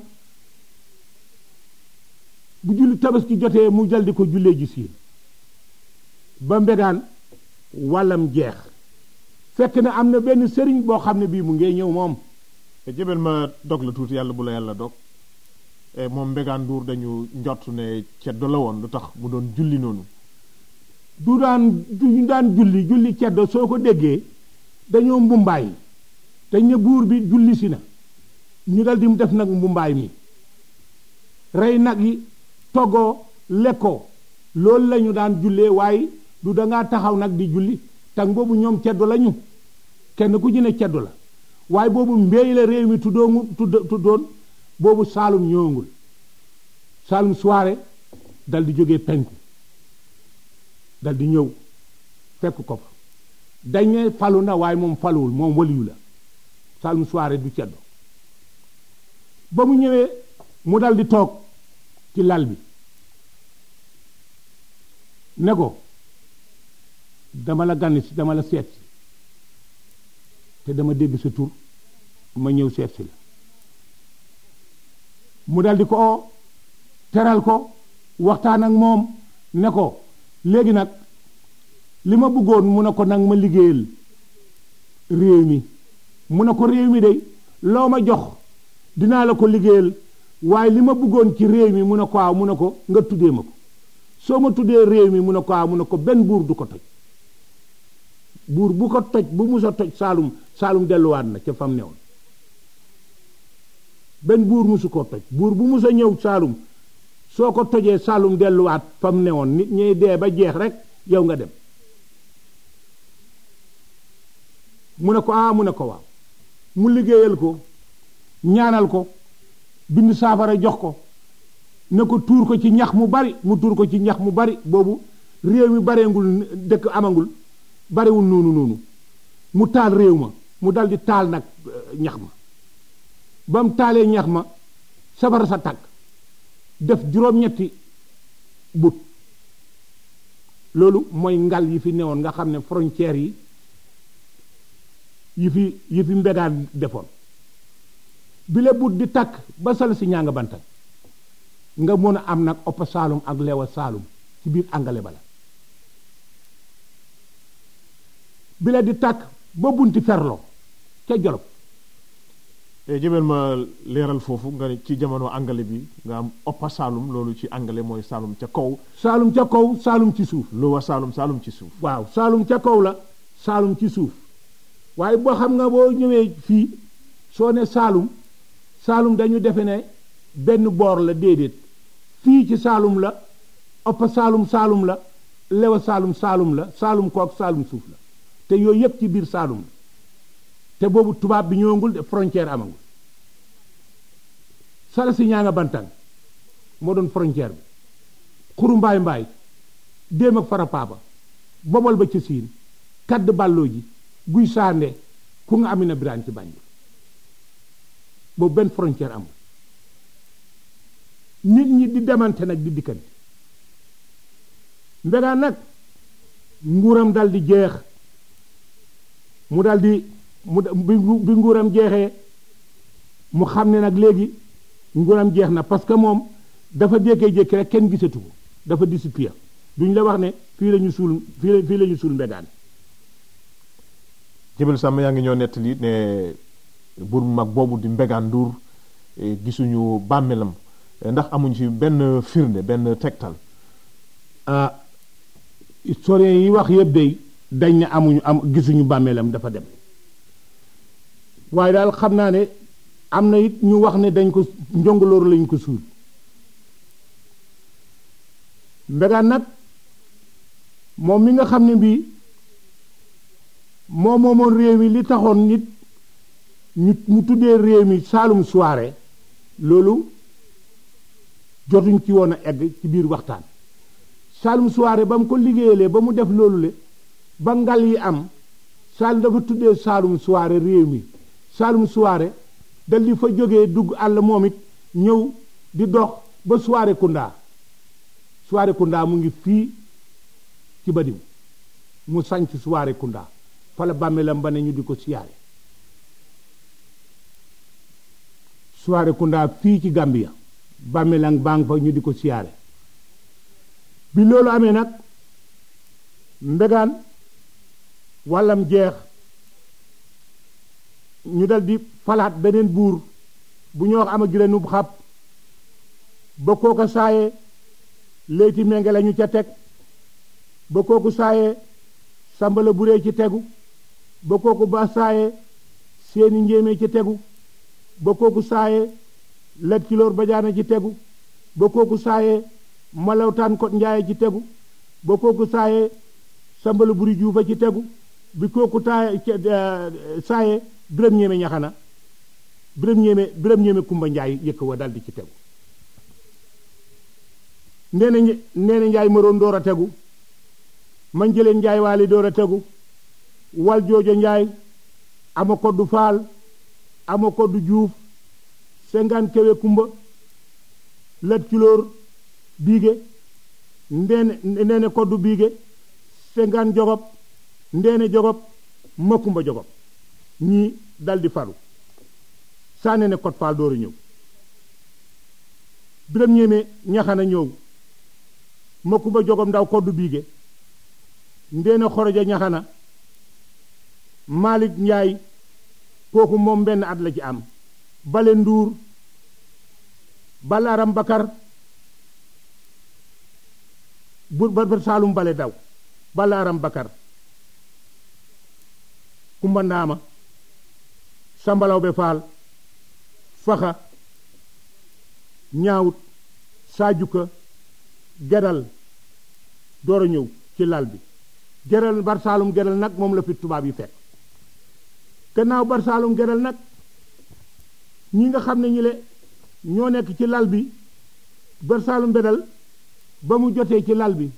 bu julli tabaski jotee mu dal di ko jullee ji siin ba mbegaan wàllam jeex fekk na am na benn sëriñ boo xam ne bii mu ngee ñëw moom te jëbel ma dog la tuuti yàlla bu la yàlla dog moom mbegaan nduur dañu njott ne ceddo la woon lu tax mu doon julli noonu du daan du daan julli julli ceddo soo ko déggee dañoo mbumbaay te ne buur bi julli si na ñu dal di mu def nag mbumbaay mi rey nag yi toggoo lekkoo loolu la ñu daan jullee waaye du dangaa taxaw nag di julli tang boobu ñoom ceddo la ñu kenn ku ci ne ceddo la waaye boobu mbéy la réew mi tuddoongu tudd tuddoon boobu saalum ñëwangul saalum soirée dal di jógee penku dal di ñëw fekk ko fa dañ ne falu na waaye moom faluwul moom waliyu la saalum soirée du ceddo ba mu ñëwee mu dal di toog ci lal bi ne ko dama la gann si dama la seet si te dama dégg sa tur ma ñëw seet si la mu dal di ko oo teral ko waxtaan ak moom ne ko léegi nag li ma bëggoon mu ne ko nag ma liggéeyal réew mi mu ne ko réew mi de loo ma jox dinaa la ko liggéeyal waaye li ma bëggoon ci réew mi mu ne ko waaw mu ne ko nga tuddee ma ko soo ma tuddee réew mi mu ne ko waaw mu ne ko benn buur du ko toj buur bu ko toj bu musa toj saalum saalum delluwaat na ca fam newoon benn buur musu koo toj buur bu musa ñëw saalum soo ko tojee saalum delluwaat fam newoon nit ñey dee ba jeex rek yow nga dem mu ne ko ah mu ne ko waaw mu liggéeyal ko ñaanal ko bind saafara jox ko ne ko tuur ko ci ñax mu bari mu tuur ko ci ñax mu bari boobu réew mi bareengul dëkk amangul barewul noonu noonu mu taal réew ma mu dal di taal nag ñax ma ba mu taalee ñax ma safara sa tàkk def juróom-ñetti but loolu mooy ngal yi fi newoon nga xam ne frontières yi yi fi yi fi mbegaan defoon bile but di takk ba sal si ñaa nga bantal nga mën a am nag oppa saalum ak lewa saalum ci biir angale bala bile di takk ba bunti ferlo ca jolof jëbel ma leeral foofu nga ne ci jamono angale bi nga am oppa saalum loolu ci angale mooy saalum ca kaw saalum ca kaw saalum ci suuf lowa saalum saalum ci suuf waaw saalum ca kaw la saalum ci suuf waaye boo xam nga boo ñëwee fii soo ne saalum saalum dañu defe ne benn boor la déedéet fii ci saalum la oppa saalum saalum la lewa saalum saalum la saalum kook saalum suuf la te yooyu yépp ci biir saalum la te boobu tubaab bi ñëwagul de frontière amagul sala si ñaa nga bantang moo doon frontière bi xuru mbaay mbaay déem ak fara paapa bobol ba ca siin kadd bàlloo ji guy saande ku nga amina biraan ci Banjul boobu benn frontière amul nit ñi di demante nag di dikkante mbegaan nag nguuram dal di jeex mu dal di mu bi nguuram jeexee mu xam ne nag léegi nguuram jeex na parce que moom dafa jékkee-jékki rek kenn gisatu ko dafa disappear duñ la wax ne fii la ñu suul fii la fii la ñu suul mbegaan jëbal sàmm yaa ngi ñoo nettali ne buur bu mag boobu di mbegaan nduur gisuñu bàmmeelam ndax amuñ ci benn firnde benn tegtal ah historien yi wax yëpp day dañ ne amuñu am gisuñu bàmmeelam dafa dem waaye daal xam naa ne am na it ñu wax ne dañ ko njongolooru lañ ko suul mbegaan nag moom mi nga xam ne bii moo moomoon réew mi li taxoon nit ñu mu tuddee réew mi Saalum soirée loolu jotuñ ci woon a egg ci biir waxtaan Saalum soirée ba mu ko liggéeyalee ba mu def loolu le ba ngal yi am Saalum dafa tuddee Saalum soirée réew mi Saalum soirée dal di fa jógee dugg àll moom it ñëw di dox ba soirée Kunda soirée Kunda mu ngi fii ci Badim mu sanc soirée Kunda fa la bàmmeelam ba ne ñu di ko siyaare soirée Kunda fii ci Gambia bàmmeelam baa ngi fa ñu di ko siyaare bi loolu amee nag mbegaan wàllam jeex ñu dal di falaat beneen buur bu ñu wax ama gile nub xab ba kooka saaye léyti menge la ñu ca teg ba kooku saaye sambala buree ci tegu ba kooku ba saaye seeni njéemee ci tegu ba kooku saaye lat kiloor bajaana ci tegu ba kooku saaye malawtaan kot njaaye ci tegu ba kooku saaye sambala buri juufa ci tegu bi kooku taaye saaye biram ñéeme ñaxana biram ñéeme biram ñéeme kumba njaay yëkk wa daldi ci tegu ndeena ndeena njaay maroon door a tegu man jëleen njaay waali door a tegu wal joojo njaay ama koddu faal ama koddu juuf sengaan kewe kumba lat kilóor biige ndeene ndeene koddu biige sengaan jogob ndeene jogob ma kumba jogob ñii daldi falu saane ne kot faal dooru ñëw biram ñéeme ñaxana ñëw ma kumba jogob ndaw koddu biige ndeene xoroja ñaxana Malick Njaay kooku moom benn at la ci am bale nduur balaaram bakar bur ba saalum bale daw balaaram bakar kumba ndaama sambalaw be faal faxa ñaawut saajuka gedal door a ñëw ci lal bi geral bar saalum geral nag moom la fi tubaab yi fekk gannaaw bar saalum geral nag ñi nga xam ne ñi le ñoo nekk ci lal bi bar saalum bedal ba mu jotee ci lal bi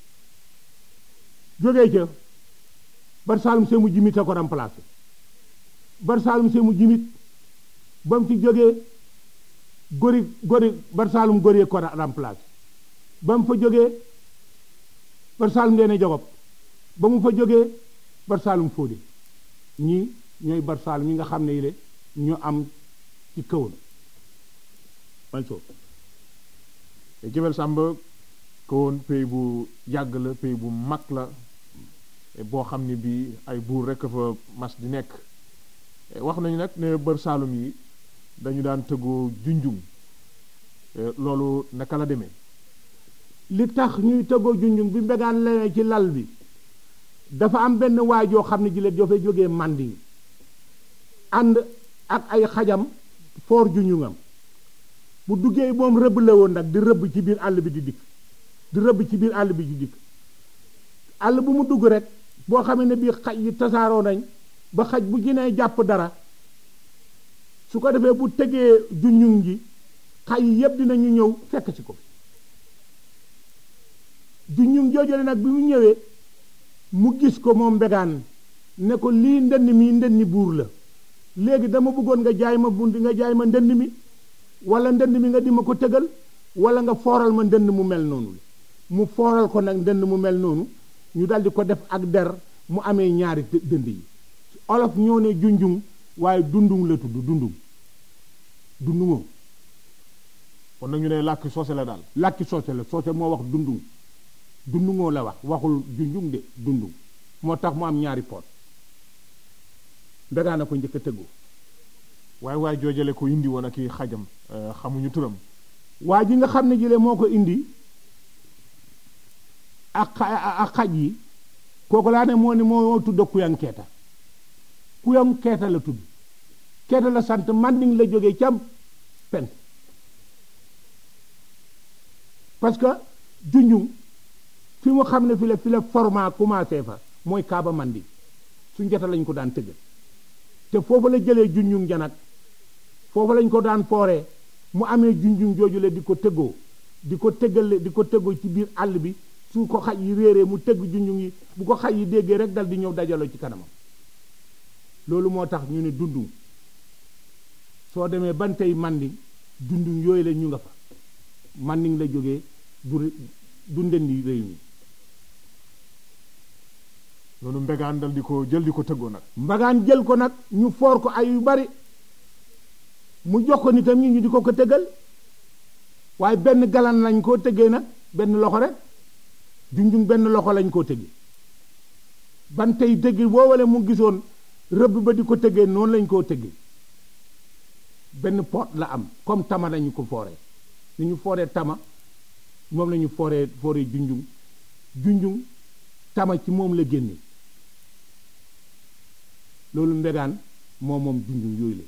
jógee ca bar saalum see mu jimit a ko remplacé bar saalum see mu jimit ba mu ci jógee gori gori bar saalum gori ko remplacé ba mu fa jógee bar saalum dee ne jogob ba mu fa jógee bar saalum fóode ñii ñooy bar saalum yi nga xam ne yile ñu am ci kawoon man soo jëbel sàmb kawoon pays bu yàgg la pays bu mag la boo xam ne bii ay buur rekk fa mas di nekk wax nañu nag ne bër saalum yi dañu daan tëggoo junjung loolu naka la demee li tax ñuy tëggoo junjung bi mbegaan leneen ci lal bi dafa am benn waay joo xam ne ji la dafay jógee màndi ànd ak ay xajam foor junjungam bu duggee moom rëbb la woon nag di rëbb ci biir àll bi di dikk di rëbb ci biir àll bi di dikk àll bu mu dugg rek boo xamee ne bii xaj yi tasaaroo nañ ba xaj bu ginee jàpp dara su ko defee bu tegee junjung ji xaj yi yépp dinañu ñëw fekk ci ko junjung joojale nag bi mu ñëwee mu gis ko moom mbegaan ne ko lii ndënd mi ndënd buur la léegi dama bëggoon nga jaay ma bunt nga jaay ma ndënd mi wala ndënd mi nga di ma ko tëgal wala nga fooral ma ndënd mu mel noonu mu fooral ko nag ndënd mu mel noonu ñu daldi ko def ak der mu amee ñaari dënd yi olof ñoo ne junjung waaye dundung la tudd dundung dundungoo kon nag ñu ne làkki soose la daal làkki soose la soose moo wax dundung dundungoo la wax waxul junjung de dundung moo tax mu am ñaari poot mbegaan na ko njëkk a tëggoo waaye waaye joojale ko indi woon ak i xajam xamuñu turam waa ji nga xam ne jële moo ko indi ak ak xaj yi kooku laa ne moo ne moo tudd kuyang keeta kuyang keeta la tudd keeta la sant manding la jógee cam pen parce que junjung fi mu xam ne fi la fi la format commencé fa mooy kaaba manding su njota lañ ko daan tëggal te foofu la jëlee junjung janag foofu lañ ko daan fooree mu amee junjung jooju la di ko tëggoo di ko tëggale di ko tëggoo ci biir àll bi su ko xaj yi réeree mu tëgg junjung yi bu ko xaj yi déggee rek dal di ñëw dajaloo ci kanamam loolu moo tax ñu ne dundung soo demee ban tey manding dundung yooyu la ñu nga fa manding la jógee du du ndendi réew mi loolu mbegaan dal di ko jël di ko tëggoo nag mbagaan jël ko nag ñu foor ko ay yu bari mu jox ko nitam ñi ñu di ko ko tëggal waaye benn galan lañ koo tëggee nag benn loxo rek junjung benn loxo lañ koo tëggee ban tey tëggi woowale mu gisoon rëbb ba di ko tëggee noonu lañ koo tëggee benn pot la am comme tama lañu ko fooree ni ñu fooree tama moom la ñu fooree fooree junjung junjung tama ci moom la génne loolu mbegaan moom moom junjung yooyu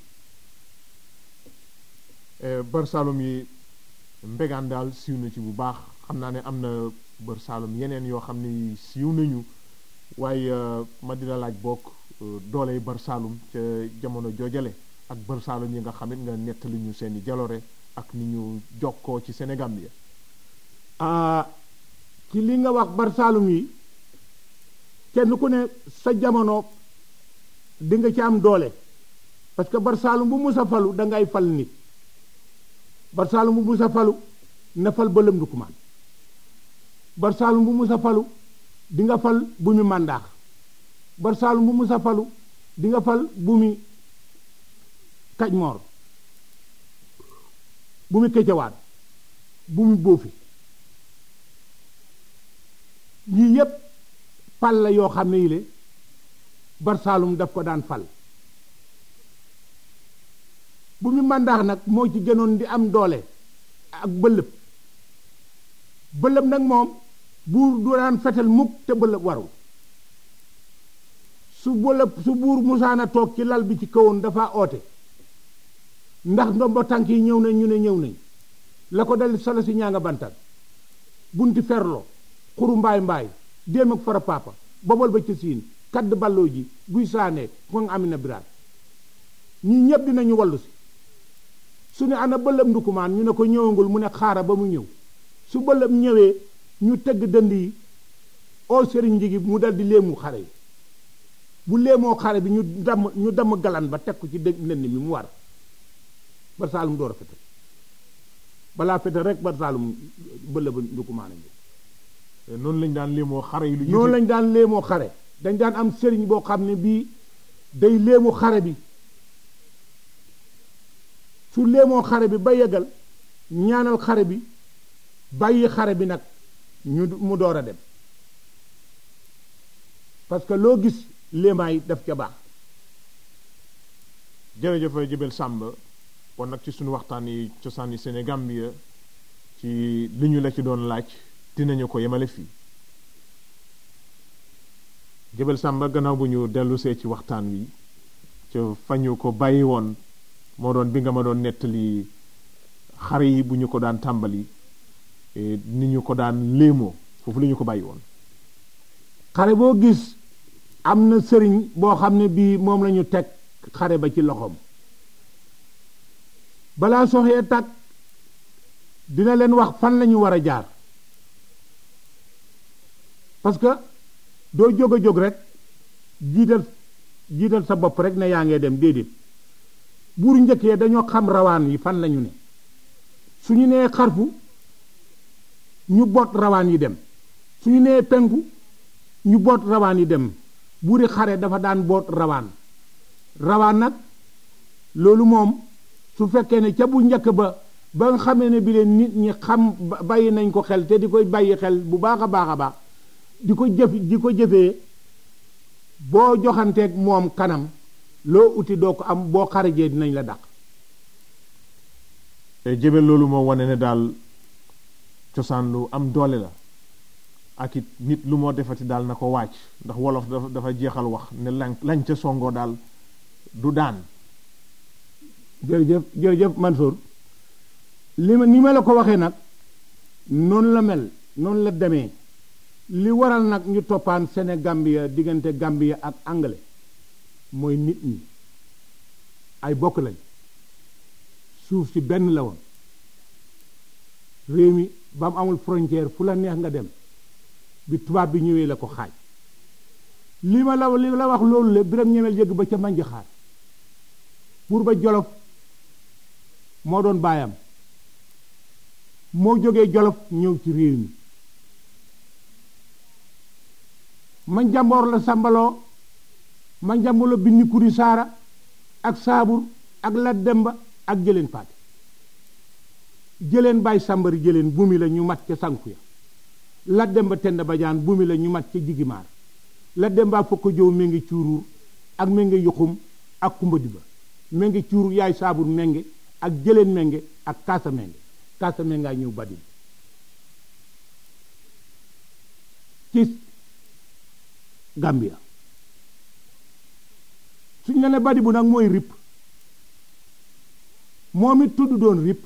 la bër saalum yi mbegaan daal siiw na ci bu baax xam naa ne am na bër saalum yeneen yoo xam ne siiw nañu waaye ma dina laaj bokk dooley bër saalum ca jamono joojale ak bër saalum yi nga xamit nga nettali ñu seeni jaloore ak ni ñu jokkoo ci Sénégal bi ci li nga wax bar saalum yi kenn ku ne sa jamono di nga ci am doole parce que bar saalum bu musa falu da ngay fal nit bar saalum bu musa falu na fal bëlëm du kumaan bar saalum bu musa falu di nga fal bu mi màndaax bar saalum bu musa falu di nga fal bu mi kaj moor bu mi këccawaat bu mi bóofi yii yépp pal la yoo xam ne yile barsaalum daf ko daan fal bu mu màndaax nag moo ci gënoon di am doole ak bëlëb bëlëb nag moom buur du daan fetal mukk te bëlëb waru su bëlëb su buur musaana toog ci lal bi ci kawoon dafa oote ndax ndombo tànk yi ñëw nañ ñu ne ñëw nañ la ko dal solo si ñaa nga bantal bunti ferlo xuru mbaay mbaay déem ak fara papa bobal ba ca siin kadd balloo ji guy saane ko nga amina biraat ñi ñépp dinañu wallu si su ne ana bëlëb ndukumaan ñu ne ko ñëwangul mu ne xaara ba mu ñëw su bëlëb ñëwee ñu tëgg dënd yi oo sëriñ njigi mu dal di léemu xare yi bu léemoo xare bi ñu damm ñu damm galan ba teg ko ci dëgg ndënd mi mu war bar saalum door a fetal balaa fetal rek bar saalum bëlëb ndukumaan a ñëw noonu lañ daan léemoo xare yi lu jiitu noonu lañ daan léemoo xare dañ daan am sëriñ boo xam ne bii day léemu xare bi su léemoo xare bi ba yegal ñaanal xare bi bàyyi xare bi nag ñu mu door a dem parce que loo gis léemaay daf ca baax jërëjëf Jibel Sàmb kon nag ci suñu waxtaan yi cosaan yi Sénégambia ci li ñu la ci doon laaj dinañu ko yemale fii Jibel Sàmb gannaaw bu ñu dellusee ci waxtaan wi ca fañu ko bàyyi woon moo doon bi nga ma doon nettali xare yi bu ñu ko daan tàmbali ni ñu ko daan léemoo foofu la ñu ko bàyyi woon xare boo gis am na sëriñ boo xam ne bii moom lañu teg xare ba ci loxoom balaa soxee tàkk dina leen wax fan lañu war a jaar parce que doo jóg a jóg rek jiital jiital sa bopp rek ne yaa ngee dem déedéet buur njëkk yee dañoo xam rawaan yi fan lañu ne su ñu nee xarfu ñu boot rawaan yi dem suñu nee penku ñu boot rawaan yi dem buuri xare dafa daan boot rawaan rawaan nag loolu moom su fekkee ne ca bu njëkk ba ba nga xamee ne bi leen nit ñi xam bàyyi nañ ko xel te di koy bàyyi xel bu baax a baax a baax di ko jëf di ko jëfee boo joxanteeg moom kanam loo uti doo ko am boo xarajee dinañ la dàq jébel loolu moo wane ne daal cosaan lu am doole la ak it nit lu moo defati daal na ko wàcc ndax wolof dafa dafa jeexal wax ne lañ lañ ca songoo daal du daan jërëjëf jërëjëf Mansour li ma ni ma la ko waxee nag noonu la mel noonu la demee li waral nag ñu toppaan Sénégambia diggante Gambia ak anglais mooy nit ñi ay bokk lañ suuf si benn la woon réew mi ba mu amul frontière fu la neex nga dem bi tubaab bi ñëwee la ko xaaj li ma la li la wax loolu le biram ñemel yëgg ba ca manji xaar pour ba jolof moo doon baayam moo jógee jolof ñëw ci réew mi ma njamboor la sambaloo ma njamboor bi ni kuri saara ak saabur ak lat demba ak jëleen paate jëleen baay sàmbari jëleen bumi la ñu mat ca sanku ya lat demba tend bajaan bumi la ñu mat ca jigimaar lat demba fokk jow méngi cuuruur ak méngi yuxum ak kumba diba méngi cuuruur yaay saabur ménge ak jëleen ménge ak kaasa ménge kaasa méngaa ñëw badil ci Gambia suñ la ne badi bu nag mooy rip moom it tudd doon rip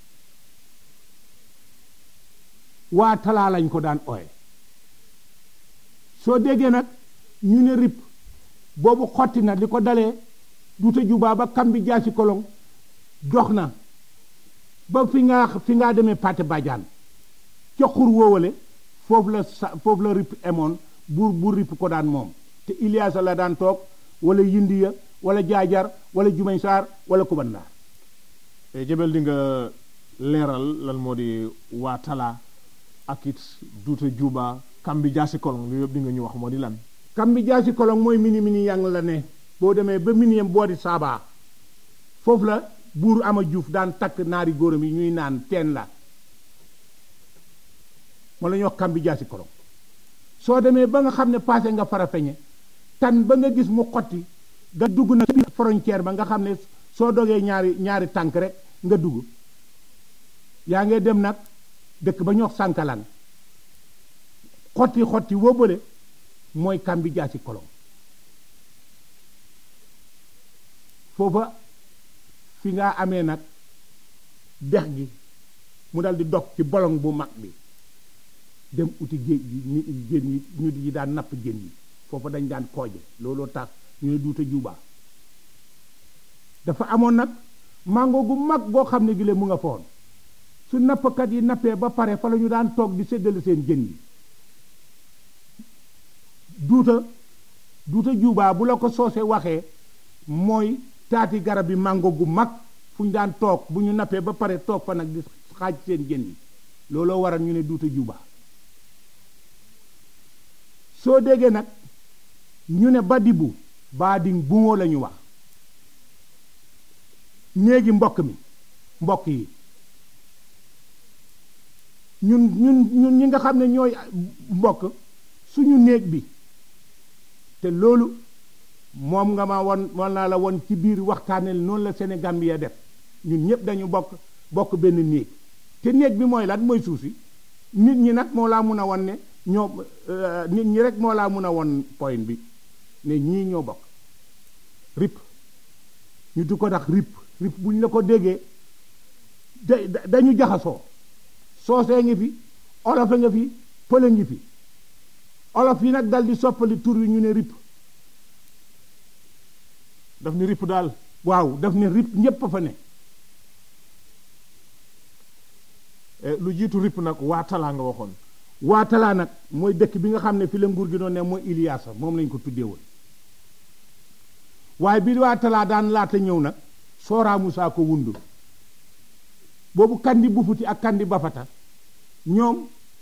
waa talaa lañ ko daan ooye soo déggee nag ñu ne rip boobu xotti na li ko dalee duta jubaa ba kam bi jaasi kolong dox na ba fi nga fi ngaa demee pate bajaan ca xur wóowale foofu la sa foofu la rip emoon buur buur rip ko daan moom te Iliyaasa la daan toog wala yindiya wala jaajar wala jumañ saar wala kubandaar jébel di nga leeral lan moo di waa talaa ak it duuta juba kam bi jaasi kolong lu yëpp di nga ñu wax moo di lan kam bi jaasi kolong mooy mini mini yang la ne boo demee ba miniyam boo di saabaa foofu la buur ama juuf daan takk naari góoram yi ñuy naan teen la moo la ñuy wax kam bi jaasi kolong soo demee ba nga xam ne passé nga fara feñe tan ba nga gis mu xotti nga dugg na biir frontière ba nga xam ne soo dogee ñaari ñaari tànk rek nga dugg yaa ngi dem nag dëkk ba ñu wax sànkalaan xotti xotti woo bële mooy kam bi jaasi kolong foofa fi nga amee nag dex gi mu dal di dog ci bolong bu mag bi dem uti géej gi ni jën yi ñu di daan napp jën yi foofa dañ daan kooje looloo tax ñu ne duuta juubaa dafa amoon nag mango gu mag goo xam ne gi le mu nga foon su nappkat yi nappee ba pare fa la ñu daan toog di séddale seen jën yi duuta duuta juubaa bu la ko soose waxee mooy taati garab yi mango gu mag fu ñu daan toog bu ñu nappee ba pare toog fa nag di xaaj seen jën yi looloo waral ñu ne duuta juubaa soo déggee nag ñu ne badibu baading buŋoo la ñu wax néegi mbokk mi mbokk yi ñun ñun ñun ñi nga xam ne ñooy mbokk suñu néeg bi te loolu moom nga ma won won naa la won ci biir waxtaanel noonu la Sénégambie def ñun ñëpp dañu bokk bokk benn néeg te néeg bi mooy lan mooy suuf si nit ñi nag moo laa mun a won ne ñoo nit ñi rek moo laa mun a won point bi ne ñii ñoo bokk rip ñu du ko tax rip rip bu ñu la ko déggee da dañu jaxasoo soosee ngi fi olof a nga fi pël a ngi fi olof yi nag dal di soppali tur yi ñu ne rip daf ni rip daal waaw daf ne rip ñépp a fa ne lu jiitu rip nag waa talaa nga waxoon waa talaa nag mooy dëkk bi nga xam ne fi la nguur gi doon ne mooy Iliyaasa moom lañ ko tuddee woon waaye bi waa talaa daan laata ñëw nag sooraa Musaa ko wundu boobu kandi bufuti ak kandi bafata ñoom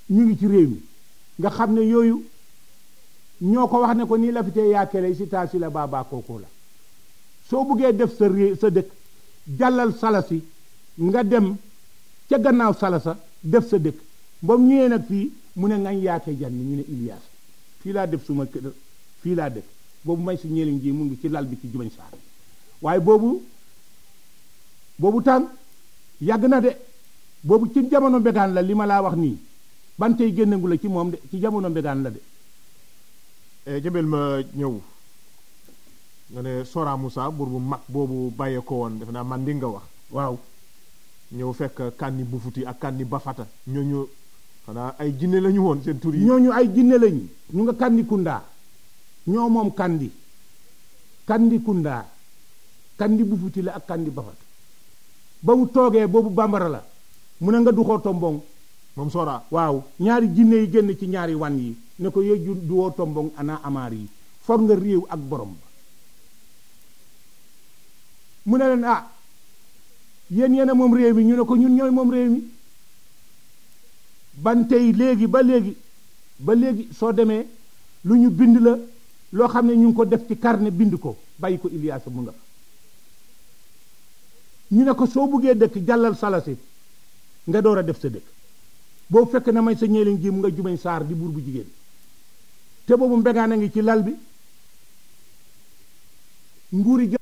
ñu ngi ci réew mi nga xam ne yooyu ñoo ko wax ne ko nii la fi tee yaakele si taa si la baabaa kookoo la soo buggee def sa ré sa dëkk jàllal salasi nga dem ca gannaaw salasa def sa dëkk moom ñëwee nag fii mu ne ngañ yaake jan ñu ne Ilias fii laa def suma kër fii laa dëkk boobu may si ñeeliñ ji mu ngi ci lal bi ci jubañ saar waaye boobu boobu tàng yàgg na de boobu ci jamono mbegaan la li ma laa wax nii ban tey génnangu la ci moom de ci jamono mbegaan la de jëbel ma ñëw nga ne Sora Moussa buur bu mag boobu bàyyee ko woon defe naa man di nga wax waaw ñëw fekk kànni bufuti ak kànni bafata ñooñu xanaa ay jinne lañu woon seen tur yi ñooñu ay jinne lañu ñu nga kandi kundaa ñoo moom kandi kandi kundaa kandi bufuti la ak kandi bafata ba mu toogee boobu bambara la mu ne nga duxoo tombong moom Sora waaw ñaari jinne yi génn ci ñaari wan yi ne ko yëju duwoo tombong ana amaar yi for nga réew ak borom ba mu ne leen ah yéen yéen a moom réew mi ñu ne ko ñun ñooy moom réew mi ban tey léegi ba léegi ba léegi soo demee lu ñu bind la loo xam ne ñu ngi ko def ci carnet bind ko bàyyi ko Ilias mu nga fa ñu ne ko soo buggee dëkk jàllal salasi nga door a def sa dëkk boobu fekk na may sa ñeeliñ ji mu nga jubañ saar di buur bu jigéen te boobu mbegaan a ngi ci lal bi nguuri